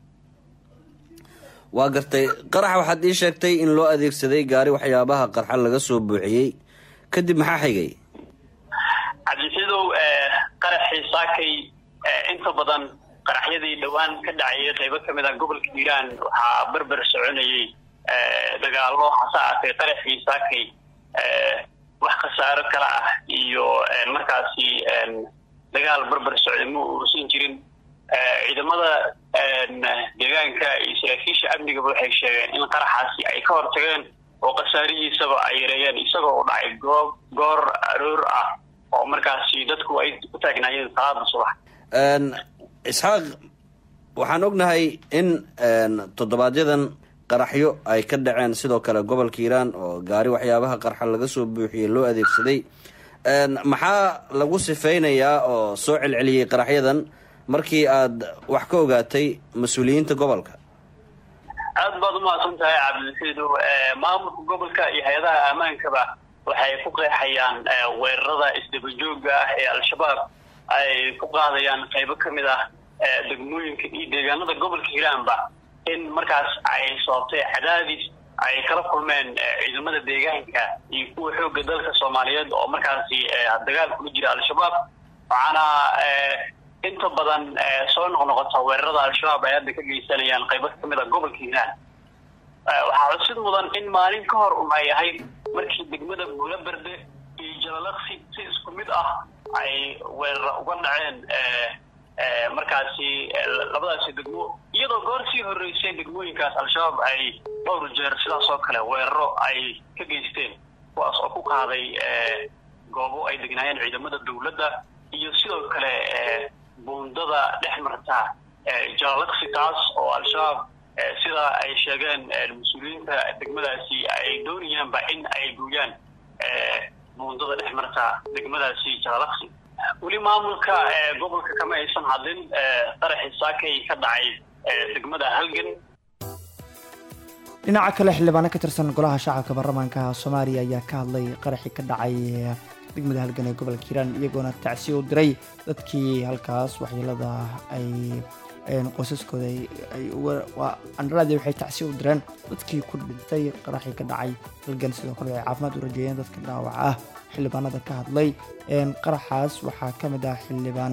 waa gartay qaraxa waxaad ii sheegtay in loo adeegsaday gaari waxyaabaha qarxa laga soo buuxiyey kadib maxaa xigay cabdisidow qaraxii saakay inta badan qaraxyadii dhowaan ka dhacayay qaybo ka mid ah gobolka hiiraan waxaa berber soconayay dagaalo hase aatee qaraxii saakay wax khasaaro kale ah iyo markaasi dagaal berber socday ma uusan jirin ciidamada deegaanka iyo saraakiisha amnigaba waxay sheegeen in qaraxaasi ay ka hortageen oo khasaarihiisaba ay yareeyeen isagoo u dhacay goob goor aroor ah oo markaasi dadku ay u taagnaayeen salaada subax isxaaq waxaan ognahay in toddobaadyaddan qaraxyo ay ka dhaceen sidoo kale gobolka hiiraan oo gaari waxyaabaha qarxa laga soo buuxiyey loo adeegsaday maxaa lagu sifeynayaa oo soo celceliyey qaraxyadan markii aad wax ka ogaatay mas-uuliyiinta gobolka aad baad umahadsan tahay cabdilxiidow maamulka gobolka iyo hay-adaha ammaankaba waxay ku qeexayaan weerarada isdabajooga ah ee al-shabaab ay ku qaadayaan qaybo ka mid ah degmooyinka iyo deegaanada gobolka hiiraanba in markaas ay sababtay cadaadis ay kala kulmeen ciidamada deegaanka iyo kuwa xoogga dalka soomaaliyeed oo markaasi dagaal kula jira al-shabaab waxaana inta badan soo noqnoqota weerarada al-shabaab ay hadda ka geysanayaan qaybo ka mid a gobolka hiiraan waxaa xusid mudan in maalin ka hor un ay ahayd markii degmada buulaberde iyo jalalaqsi si isku mid ah ay weerar uga dhaceen markaasi labadaasi degmo iyadoo goor sii horreysay degmooyinkaas al-shabaab ay dhowr jeer sidaas oo kale weeraro ay ka geysteen kuwaas oo ku qaaday goobo ay degnaayeen ciidamada dowladda iyo sidoo kale buundada dhex marta jalalaqsi taas oo al-shabaab sida ay sheegeen mas-uuliyiinta degmadaasi ay doonayaanba in ay gooyaan buundada dhex marta degmadaasi jalalaqsi weli maamulka gobolka kama aysan hadlin qaraxii saakay ka dhacay degmada halgan dhinaca kale xildhibaano ka tirsan golaha shacabka baarlamaanka soomaaliya ayaa ka hadlay qaraxii ka dhacay degmada halgan ee gobolka hiiraan iyagoona tacsiya u diray dadkii halkaas waxyeelada ay qoysaskooda ay waa andharaadi waxay tacsi u direen dadkii ku dhintay qaraxii ka dhacay halgan sidoo kale ay caafimaad u rajeeyeen dadka dhaawaca ah xildhibaanada ka hadlay qaraxaas waxaa ka mid ah xildhibaan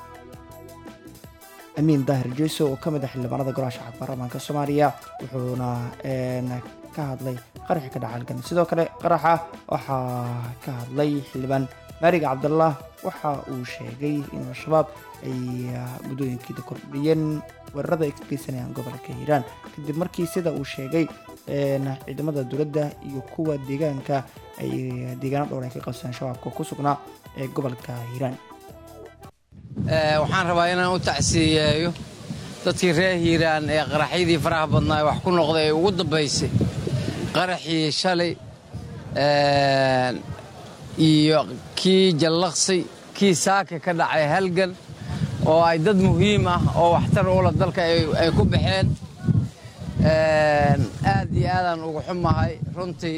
amiin daahir jeyso oo ka mid ah xildhibaanada golaha shacabka baarlamaanka soomaaliya wuxuuna ka hadlay qaraxii ka dhaca halgan sidoo kale qaraxa waxaa ka hadlay xildhibaan maariga cabdallah waxa uu sheegay in al-shabaab ay muddooyinkiida kordhiyeen weerarada ay ka geysanayaan gobolka hiiraan kadib markii sida uu sheegay ciidamada dowladda iyo kuwa deegaanka ay deegaano dhowr ay ka qabsadeen shabaabka ku sugnaa ee gobolka hiiraan waxaan rabaa inaan u tacsiiyeeyo dadkii reer hiiraan ee qaraxyadii faraha badnaa ee wax ku noqday ee ugu dambaysay qaraxii shalay iyo kii jallaqsi kii saaka ka dhacay halgan oo ay dad muhiim ah oo waxtar ula dalka ay ku baxeen aad iyo aadaan ugu xumahay runtii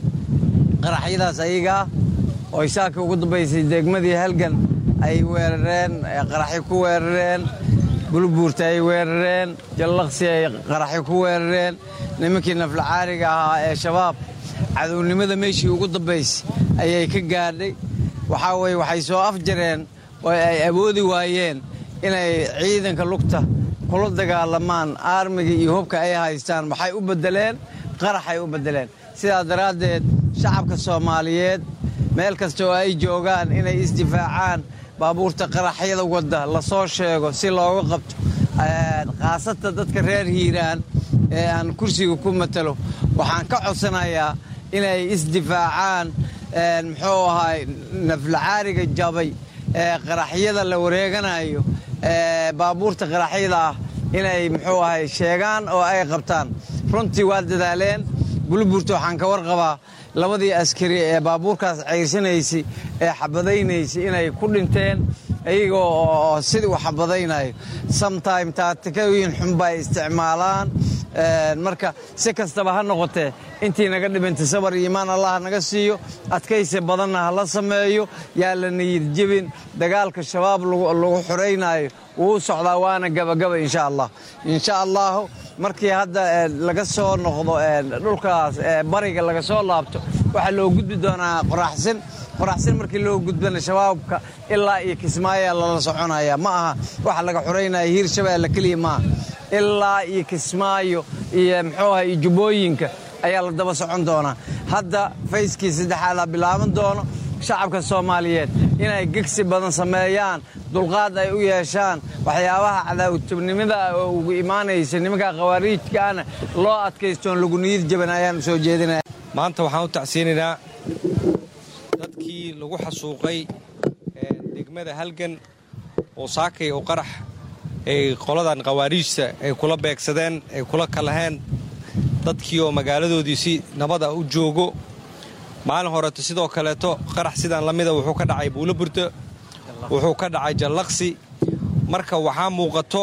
qaraxyadaas ayagaa oo ay saaka ugu dambaysay degmadii halgan ay weerareen qaraxyo ku weerareen bulbuurta ay weerareen jallaqsi ay qaraxyo ku weerareen nimankii naflacaariga ahaa ee shabaab cadownimada meeshii ugu dambaysay ayay ka gaadhay waxaa weye waxay soo afjareen oo ay awoodi waayeen inay ciidanka lugta kula dagaalamaan aarmiga iyo hubka ay haystaan waxay u beddeleen qaraxay u beddeleen sidaa daraaddeed shacabka soomaaliyeed meel kasta oo ay joogaan inay isdifaacaan baabuurta qaraxyada wadda la soo sheego si looga qabto khaasatan dadka reer hiiraan ee aan kursiga ku matalo waxaan ka codsanayaa inay isdifaacaan muxuu ahaay naflacaariga jabay ee qaraxyada la wareeganayo ee baabuurta qaraxyada ah inay muxuu ahay sheegaan oo ay qabtaan runtii waa dadaaleen bulburta waxaan ka warqabaa labadii askari ee baabuurkaas ceyrsanaysay ee xabadaynaysay inay ku dhinteen iyagoo oo sidii u xabadaynayo sometime taatikooyin xunba ay isticmaalaan marka si kastaba ha noqotee intii naga dhimantay sabar iyo imaan allah naga siiyo adkaysi badanna ha la sameeyo yaa la niyid jebin dagaalka shabaab lagu xoraynayo wuu socdaa waana gabagaba insha allah insha allahu markii hadda laga soo noqdo dhulkaas bariga laga soo laabto waxaa loo gudbi doonaa qoraxsin qoraxsin markii loo gudbana shabaabka ilaa iyo kismaayaa lala soconaya ma aha waxa laga xoraynaya hiir shabeelle keliya maaha ilaa iyo kismaayo iyo muxuu aha iyo jubbooyinka ayaa la daba socon doonaa hadda fayskii saddexaadaa bilaaban doono shacabka soomaaliyeed inay gegsi badan sameeyaan dulqaad ay u yeeshaan waxyaabaha cadaawatubnimada oo ugu imaanaysa nimanka khawaariijkaana loo adkaystoon lagu niyad jaban ayaan u soo jeedinaya maanta waxaan u tacsiinaynaa dadkii lagu xasuuqay degmada halgan oo saakay oo qarax ay qoladan khawaariijta ay kula beegsadeen ay kula kalaheen dadkii oo magaaladoodii si nabad ah u joogo maalin horeeto sidoo kaleeto qarax sidaan la mida wuxuu ka dhacay buuloburda wuxuu ka dhacay jallaqsi marka waxaa muuqato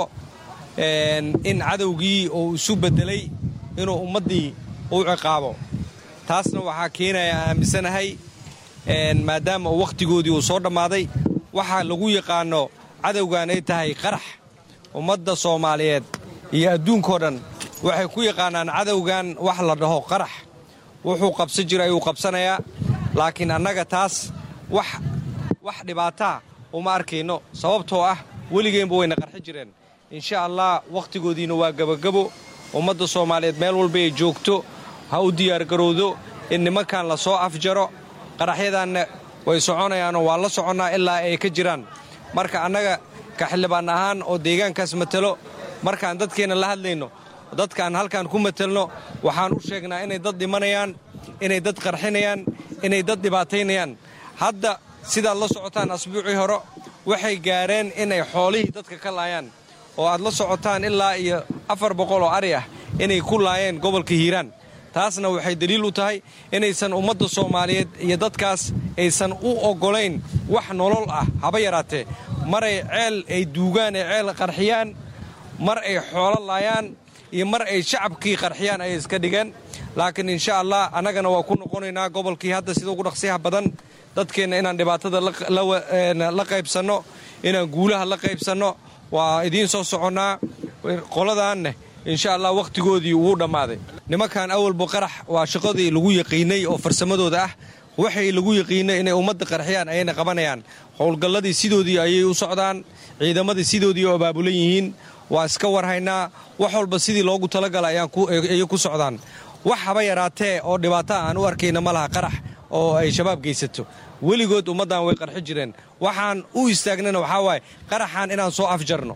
in cadowgii uu isu beddelay inuu ummaddii u ciqaabo taasna waxaa keenaya aaminsanahay maadaama uu wakhtigoodii uu soo dhammaaday waxaa lagu yaqaano cadowgan ay tahay qarax ummadda soomaaliyeed iyo adduunkao dhan waxay ku yaqaanaan cadowgan wax la dhaho qarax wuxuu qabsan jira ayuu qabsanayaa laakiin annaga taas wax wax dhibaataa uma arkayno sababtoo ah weligeenba wayna qarxi jireen insha allah wakhtigoodiina waa gebagabo ummadda soomaaliyeed meel walba ay joogto ha u diyaargarowdo in nimankan la soo afjaro qaraxyadanna way soconayaanoo waa la soconnaa ilaa ay ka jiraan marka annaga ka xildhibaan ahaan oo deegaankaas matalo markaan dadkeenna la hadlayno dadkaan halkaan ku matelno waxaan u sheegnaa inay dad dhimanayaan inay dad qarxinayaan inay dad dhibaataynayaan hadda sidaad la socotaan asbuucii hore waxay gaareen inay xoolihii dadka ka laayaan oo aad la socotaan ilaa iyo afar boqol oo ari ah inay ku laayeen gobolka hiiraan taasna waxay daliil u tahay inaysan ummadda soomaaliyeed iyo dadkaas aysan u oggolayn wax nolol ah haba yaraatee maray ceel ay duugaan ee ceel qarxiyaan mar ay xoolo laayaan iyo mar ay shacabkii qarxiyaan ayay iska dhigeen laakiin insha allah annagana waa ku noqonaynaa gobolkii hadda sida ugu dhaqsiyaha badan dadkeenna inaan dhibaatada la qaybsanno inaan guulaha la qaybsanno waa idiin soo soconnaa qoladaanne insha allah wakhtigoodii wuu dhammaaday nimankan awalba qarax waa shaqadii lagu yaqiinay oo farsamadooda ah waxay lagu yaqiinay inay ummadda qarxiyaan ayayna qabanayaan howlgalladii sidoodii ayay u socdaan ciidamadii sidoodii oo abaabulan yihiin waa iska warhaynaa wax walba sidii loogu talagala ayay ku socdaan wax haba yaraatee oo dhibaato aan u arkayna ma laha qarax oo ay shabaab geysato weligood ummaddan way qarxi jireen waxaan u istaagnana waxaa waaye qaraxan inaan soo afjarno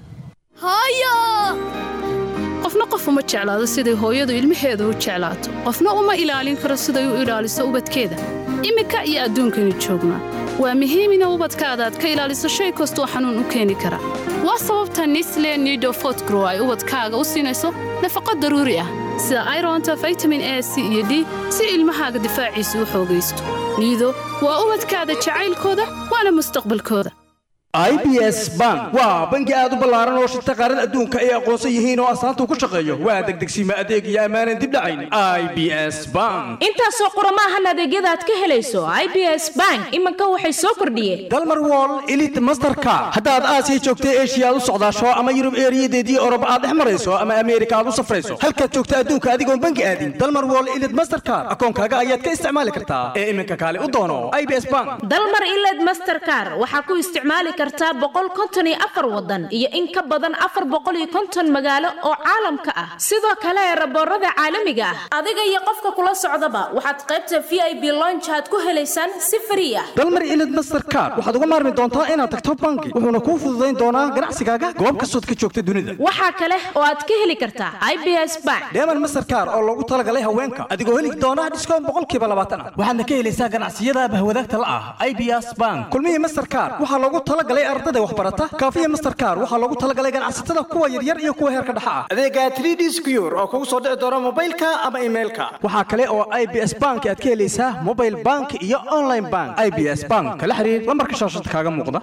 qofna qof uma jeclaado siday hooyadu ilmaheeda u jeclaato qofna uma ilaalin karo siday u ilaaliso ubadkeeda iminka iyo adduunkaynu joognaa waa muhiim ina ubadkaada aad ka ilaaliso shay kastoo xanuun u keeni kara waa sababta nisle nido fotgrow ay ubadkaaga u siinayso nafaqo daruuri ah sida ironta vitamin a c iyo d si ilmahaaga difaaciisa u xoogaysto niido waa ubadkaada jacaylkooda waana mustaqbalkooda i b s bank waa bangi aad u ballaaran oo shirta qaaran adduunka ay aqoonsan yihiin oo astaanta ku shaqeeyo waa degdegsiima adeeg iyo ammaanan dib dhacayn i b s bank intaasoo qoromaahan adeegyada aad ka helayso i b s bank iminka waxay soo kordhiyeen dalmar wall elit masterka haddaad aasiya joogta eshiya aad u socdaasho ama yurub eeriyadeedii orob aad dhex marayso ama ameerika aad u safrayso halkaad joogta adduunka adigoon bangi aadin dalmar wall elit masterkar akoonkaaga ayaad ka isticmaali kartaa ee iminka kaale u doono i b s bank dalmar iled masterkar waxaa ku isticmaali kartaa boqol konton iyo afar wadan iyo in ka badan afar boqol iyo konton magaalo oo caalamka ah sidoo kale raboorada caalamiga ah adiga iyo qofka kula socdaba waxaad qaybta v i b lonjaad ku helaysaan si frii ah dalmar ilid masterkar waxaad uga maarmi doontaa inaad tagto bangi wuxuuna kuu fududayn doonaa ganacsigaaga goob kastood ka joogta dunida waxaa kale oo aad ka heli kartaa i b s bank dheeman masterkar oo loogu talagalay haweenka adigoo heli doona dhiskoon boqolkiiba labaatan ah waxaadna ka helaysaa ganacsiyada bahwadaagta la ah i b s bank kulmihii masterkar waxaa loogu talagalay ardada waxbarata kaafiya masterkar waxaa loogu talagalay ganacsatada kuwa yaryar iyo kuwa heerka dhexa ah adeega 3d secure oo kugu soo dhici doona mobaylka ama emailka waxaa kale oo i b s bank aad ka helaysaa mobile bank iyo online bank i b s bank kala xiriir lambarka shaashada kaaga muuqda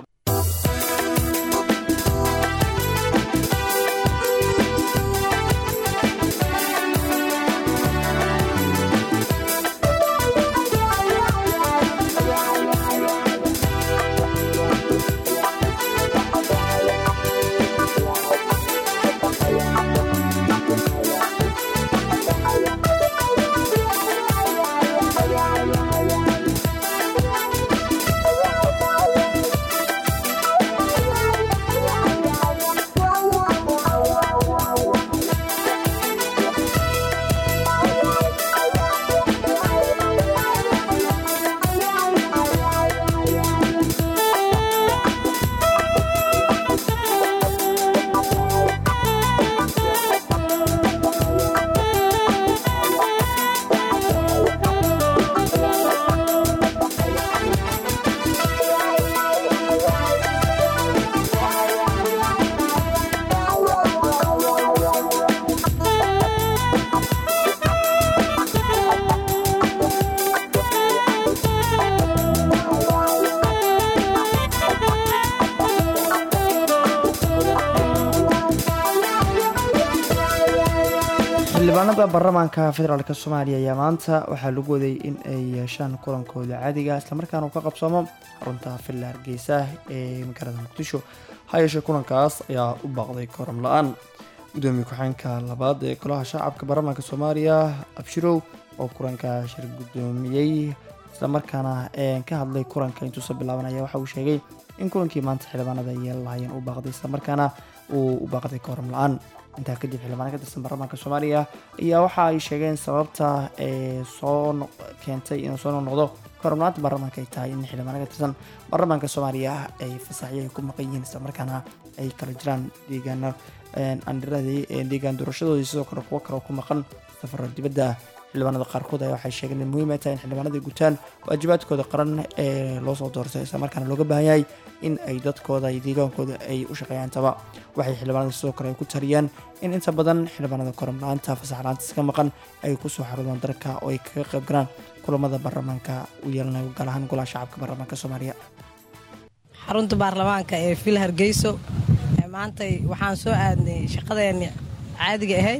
xildhibaanada baarlamaanka federaalk soomaaliya ayaa maanta waxaa lagu waday in ay yeeshaan kulankooda caadiga islamarkaana uu ka qabsoomo xarunta villa hargeysa ee magaalada muqdisho ha yeeshee kulankaas ayaa u baaqday koram la-aan gudoomiye ku-xeenka labaad ee golaha shacabka baarlamaanka soomaaliya abshirow oo kulanka shir gudoomiyey islamarkaana ka hadlay kulanka intuusa bilaabanaya waxa uu sheegay in kulankii maanta xildhibaanada ay yeelan lahaayeen uu baaqday islamarkaana uu u baaqday koram la-aan intaa kadib xildhibaan ka tirsan baarlamaanka soomaaliya ayaa waxa ay sheegeen sababta ee soo keentay inuu soo noqdo koromlaanta baarlamaanka ay tahay in xildhibaan ka tirsan baarlamaanka soomaaliya ay fasaxyo ay ku maqan yihiin islamarkaana ay kala jiraan deegaano andhiradii deegaan doorashadoodii sidoo kale kuwo kale ku maqan safaro dibadda xildhibaanada qaarkood ayaa waxay sheegeen in muhiim ay tahay in xildhibaanada gutaan waajibaadkooda qaran ee loo soo doortay islamarkaana looga baahan yahay in ay dadkooda iyo deegaankooda ay u shaqeeyaan taba waxay xildhibaanada sidoo kale ay ku taliyaan in inta badan xildhibaanada korom la-aanta fasax la-aantas ka maqan ay kusoo xarudaan dalka oo ay kaga qayb galaan kulamada baarlamaanka u yeelanayo gaar ahaan golaha shacabka baarlamaanka soomaaliya xarunta baarlamaanka ee villa hargeyso maantay waxaan soo aadnay shaqadeenni caadiga ahayd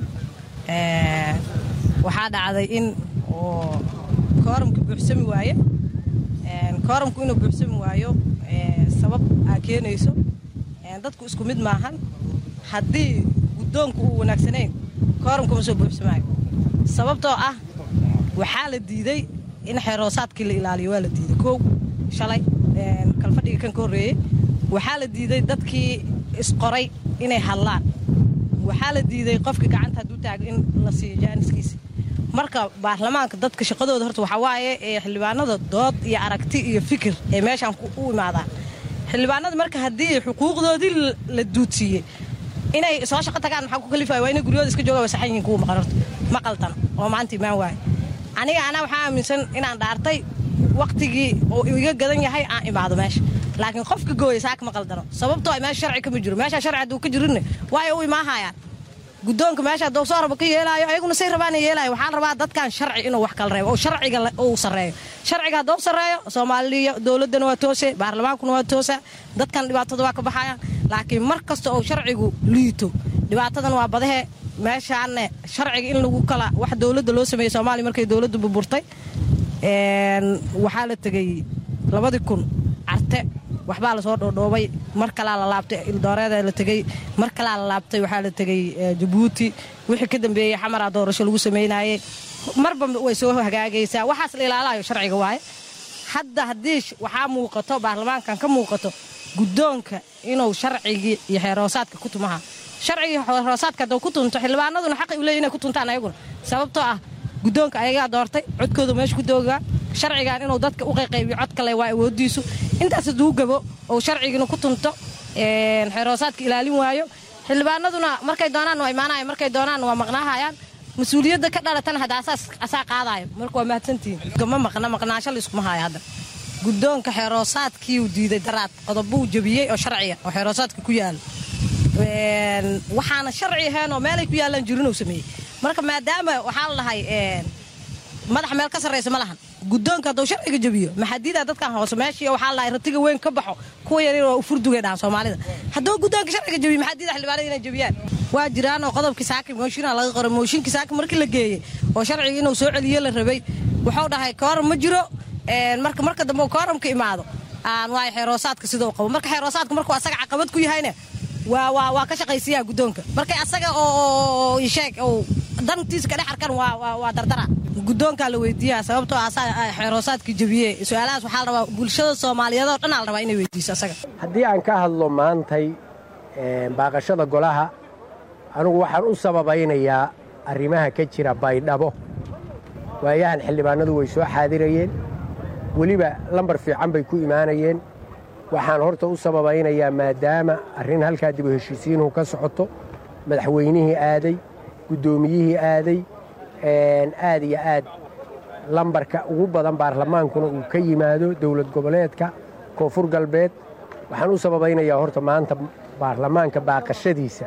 waxaa dhacday in oo kooramka buuxsami waaye kooramku inuu buuxsami waayo sabab aa keenayso dadku isku mid maahan haddii guddoonku uu wanaagsanayn kooramkuma soo buuxsamaayo sababtoo ah waxaa la diiday in xeeroosaadkii la ilaaliyo waa la diiday kow shalay kalfadhiga kan ka horreeyey waxaa la diiday dadkii isqoray inay hadlaan waxaa la diiday qofkii gacanta hadduu taago in la siiyo jaaniskiisa marka baarlamaanka dadka shaqadooda horta waxaa waaye ee xildhibaanada dood iyo aragti iyo fikir ee meeshaan u imaadaan xildhibaanada marka haddii xuquuqdoodii la duudsiiyey inay soo shaqo tagaan maxaa ku kalifaya waa inay guryooda iska jooga wasaxan yihiin kuwa maqan horta ma qaldan oo maanta imaan waaye aniga anaa waxaa aaminsan inaan dhaartay waktigii oo iga gadan yahay aan imaado meesha laakiin qofka gooya saaka ma qaldano sababtoo ay meesha sharci kama jiro meesha sharci hadduu ka jirinne waayo u imaahayaan guddoonka meesha hadduu soo rabo ka yeelaayo ayaguna say rabaana yeelaayo waxaa la rabaa dadkan sharci inuu wax kala reebo oo sharciga uu sarreeyo sharciga hadduu sarreeyo soomaaliya dowladdana waa toose baarlamaankuna waa toosa dadkan dhibaatada waa ka baxayaan laakiin mar kasta oo sharcigu liito dhibaatadan waa badahe meeshaanne sharciga in lagu kala wax dowladda loo sameeyey soomaaliya markay dowladdu burburtay waxaa la tegey labadii kun carte waxbaa lasoo dhoodhoobay mar kalaa la laabtay ildooreeda la tegey mar kalaa la laabtay waxaa la tegey jabuuti wixii ka dambeeyey xamaraa doorasho lagu samaynaayey marba way soo hagaagaysaa waxaas la ilaalayo sharciga waaye hadda haddii waxaa muuqato baarlamaankan ka muuqato guddoonka inuu sharcigii iyo xeeroosaadka ku tumaha sharcigii xeeroosaadka hadduu ku tunto xildhibaanaduna xaqay u leeyihin inay ku tuntaan ayaguna sababtoo ah guddoonka ayagaa doortay codkooda meesha ku doogaa sharcigan inuu dadka u qayqaybiyo cod kale waa awoodiisu intaas hadduu gabo oo sharcigiina ku tunto xeeroosaadka ilaalin waayo xildhibaanaduna markay doonaan waa imaanaya markay doonaan waa maqnaahayaan mas-uuliyadda ka dhalatana hadda asaa qaadaayo marka waa mahadsantihiin ma maqna maqnaasho layskuma haayo hadda guddoonka xeeroosaadkiiuu diiday daraad qodobuu jabiyey oo sharciga oo xeeroosaadka ku yaala waxaana sharci ahayn oo meelay ku yaallaan jirinuu sameeyey marka maadaama waxaa la dhahay madax meel ka sarraysa ma lahan guddoonka hadduu sharciga jabiyo maxadiida dadkan hoose meeshii waxaa la dhahay ratiga weyn ka baxo kuwa yaryar waa u furdugay dhahan soomaalida hadduu guddoonka sharciga jabiyo maxadiida xildhibaanada inay jabiyaan waa jiraan oo qodobkii saaki mooshinaa laga qoray mooshinkii saaki markii la geeyey oo sharciga inuu soo celiyo la rabay wuxuu dhahay kooram ma jiro marka marka dambe uu kooramka imaado aan waayo xeeroosaadka sidau qabo marka xeeroosaadka markuu asaga caqabad ku yahayna waa waa waa ka shaqaysiyaa guddoonka markay asaga oo sheeg oo dantiisa ka dhex arkan waa waa dardara guddoonkaa la weydiiyaa sababtoo asaa xeeroosaadka jabiye su-aalahaas waxaa la rabaa bulshada soomaaliyeed oo dhan aa la rabaa inay weydiiso asaga haddii aan ka hadlo maantay baaqashada golaha anugu waxaan u sababaynayaa arrimaha ka jira baydhabo waayahan xildhibaanadu way soo xaadirayeen weliba lambar fiican bay ku imaanayeen waxaan horta u sababaynayaa maadaama arrin halkaa dibu heshiisiinuhu ka socoto madaxweynihii aaday guddoomiyihii aaday aad iyo aad lambarka ugu badan baarlamaankuna uu ka yimaado dowlad goboleedka koonfur galbeed waxaan u sababaynayaa horta maanta baarlamaanka baaqashadiisa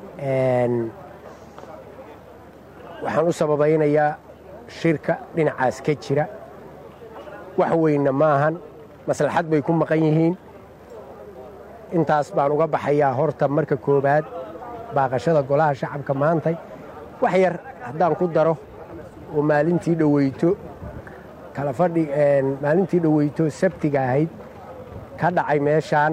waxaan u sababaynayaa shirka dhinacaas ka jira wax weynna maahan maslaxad bay ku maqan yihiin intaas baan uga baxayaa horta marka koowaad baaqashada golaha shacabka maantay wax yar haddaan ku daro oo maalintii dhoweyto kala fadhi maalintii dhoweyto sabtiga ahayd ka dhacay meeshaan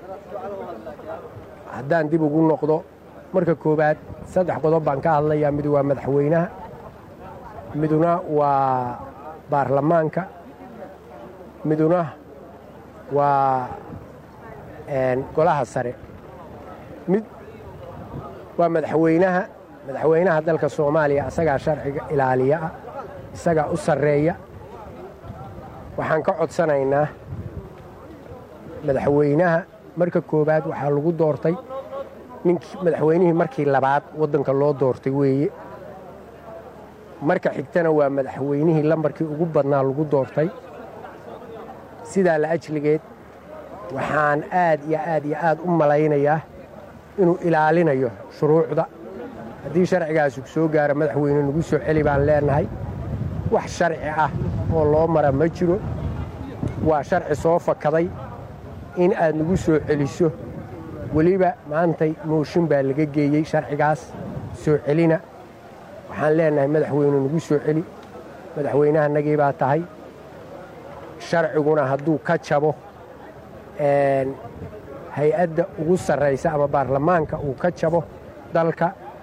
haddaan dib ugu noqdo marka koowaad saddex qodob baan ka hadlayaa mid waa madaxweynaha miduna waa baarlamaanka miduna waa golaha sare mid waa madaxweynaha madaxweynaha dalka soomaaliya asagaa sharciga ilaaliya ah isagaa u sarreeya waxaan ka codsanaynaa madaxweynaha marka koowaad waxaa lagu doortay ninkii madaxweynihii markii labaad waddanka loo doortay weeye marka xigtana waa madaxweynihii lambarkii ugu badnaa lagu doortay sidaa la ajligeed waxaan aad iyo aad iyo aad u malaynayaa inuu ilaalinayo shuruucda haddii sharcigaasi soo gaara madaxweyne nagu soo celi baan leennahay wax sharci ah oo loo mara ma jiro waa sharci soo fakaday in aad nagu soo celiso weliba maantay mooshin baa laga geeyey sharcigaas soo celina waxaan leennahay madaxweyne nagu soo celi madaxweynahanagii baa tahay sharciguna hadduu ka jabo hay-adda ugu sarraysa ama baarlamaanka uu ka jabo dalka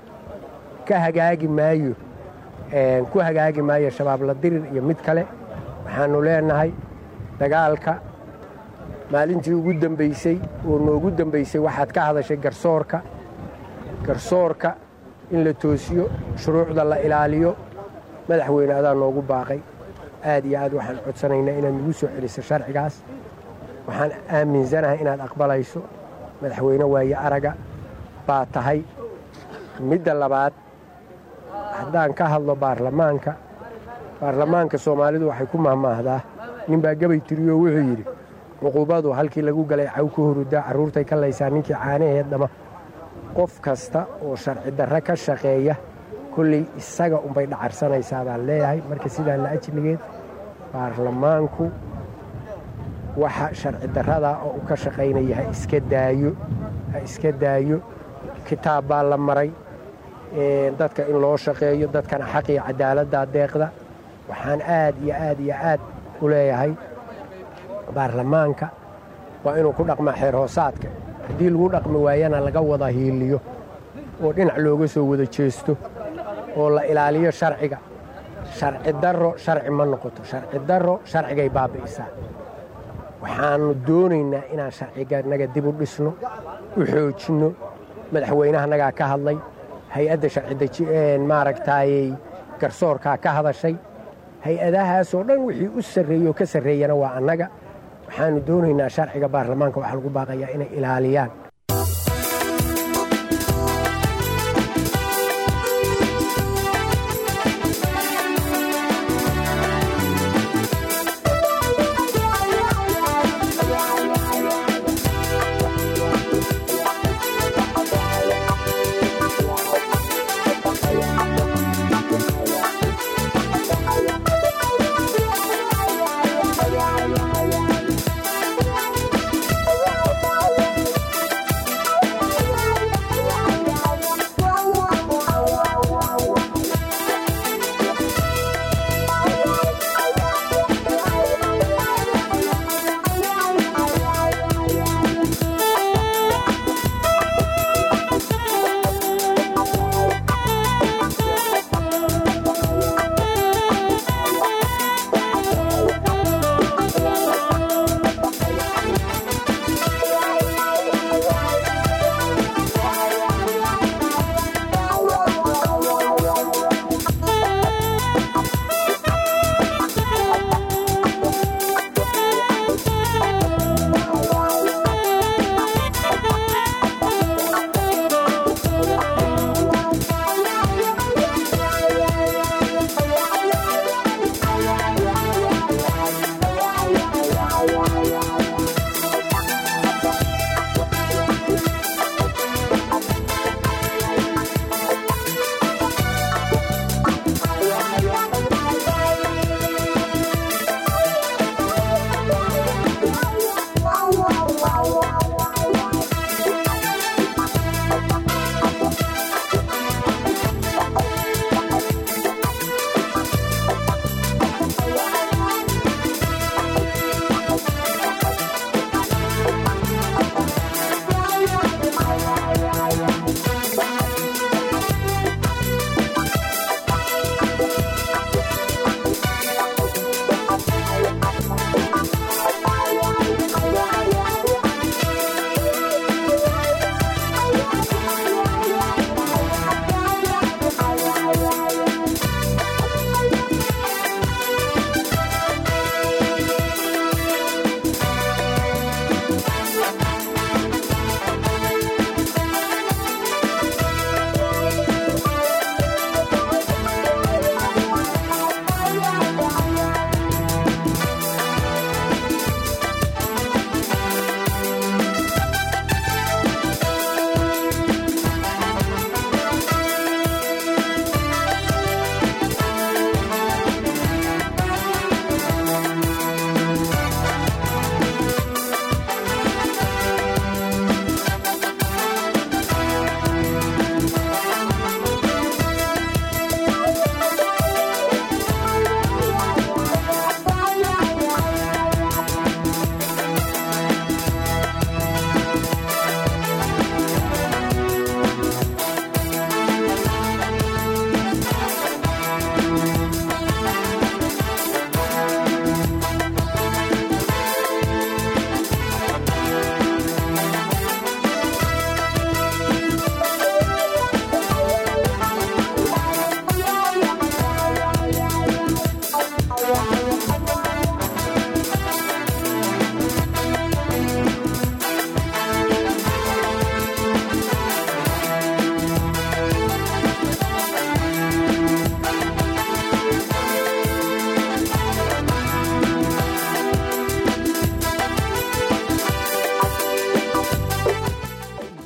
ka hagaagi maayo ku hagaagi maayo shabaab la dirir iyo mid kale waxaannu leenahay dagaalka maalintii ugu dambaysay oo noogu dambaysay waxaad ka hadashay garsoorka garsoorka in la toosiyo shuruucda la ilaaliyo madaxweyne adaa noogu baaqay aad iyo aad waxaan codsanaynaa inaad nagu soo celiso sharcigaas waxaan aaminsanahay inaad aqbalayso madaxweyne waaye araga baa tahay midda labaad haddaan ka hadlo baarlamaanka baarlamaanka soomaalidu waxay ku mahmaahdaa ninbaa gabay tiriyo wuxuu yidhi cuqubadu halkii lagu galay caw ka hurudaa carruurtay ka laysaa ninkii caanaheed dhama qof kasta oo sharci darre ka shaqeeya kolley isaga unbay dhacarsanaysaa baan leeyahay marka sidaa la ajligeed baarlamaanku waxa sharci darradaa oo u ka shaqaynaya ha iska daayo ha iska daayo kitaab baa la maray dadka in loo shaqeeyo dadkana xaqiyo cadaaladdaa deeqda waxaan aad iyo aad iyo aad u leeyahay baarlamaanka waa inuu ku dhaqmaa xeer hoosaadka haddii lagu dhaqmi waayana laga wada hiiliyo oo dhinac looga soo wada jeesto oo la ilaaliyo sharciga sharci darro sharci ma noqoto sharci darro sharcigay baabi'isaa waxaannu doonaynaa inaan sharciganaga dib u dhisno u xoojinno madaxweynahanagaa ka hadlay hay-adda sharci maaragtaayey garsoorkaa ka hadashay hay-adahaasoo dhan wixii u sarreeye oo ka sarreeyana waa annaga waxaannu doonaynaa sharciga baarlamaanka waxaa lagu baaqayaa inay ilaaliyaan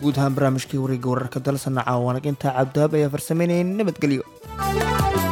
guud ahaan barnaamijkii wareegga wararka dalsana caawanag intaa cabdihaab ayaa farsameynayay nabadgelyo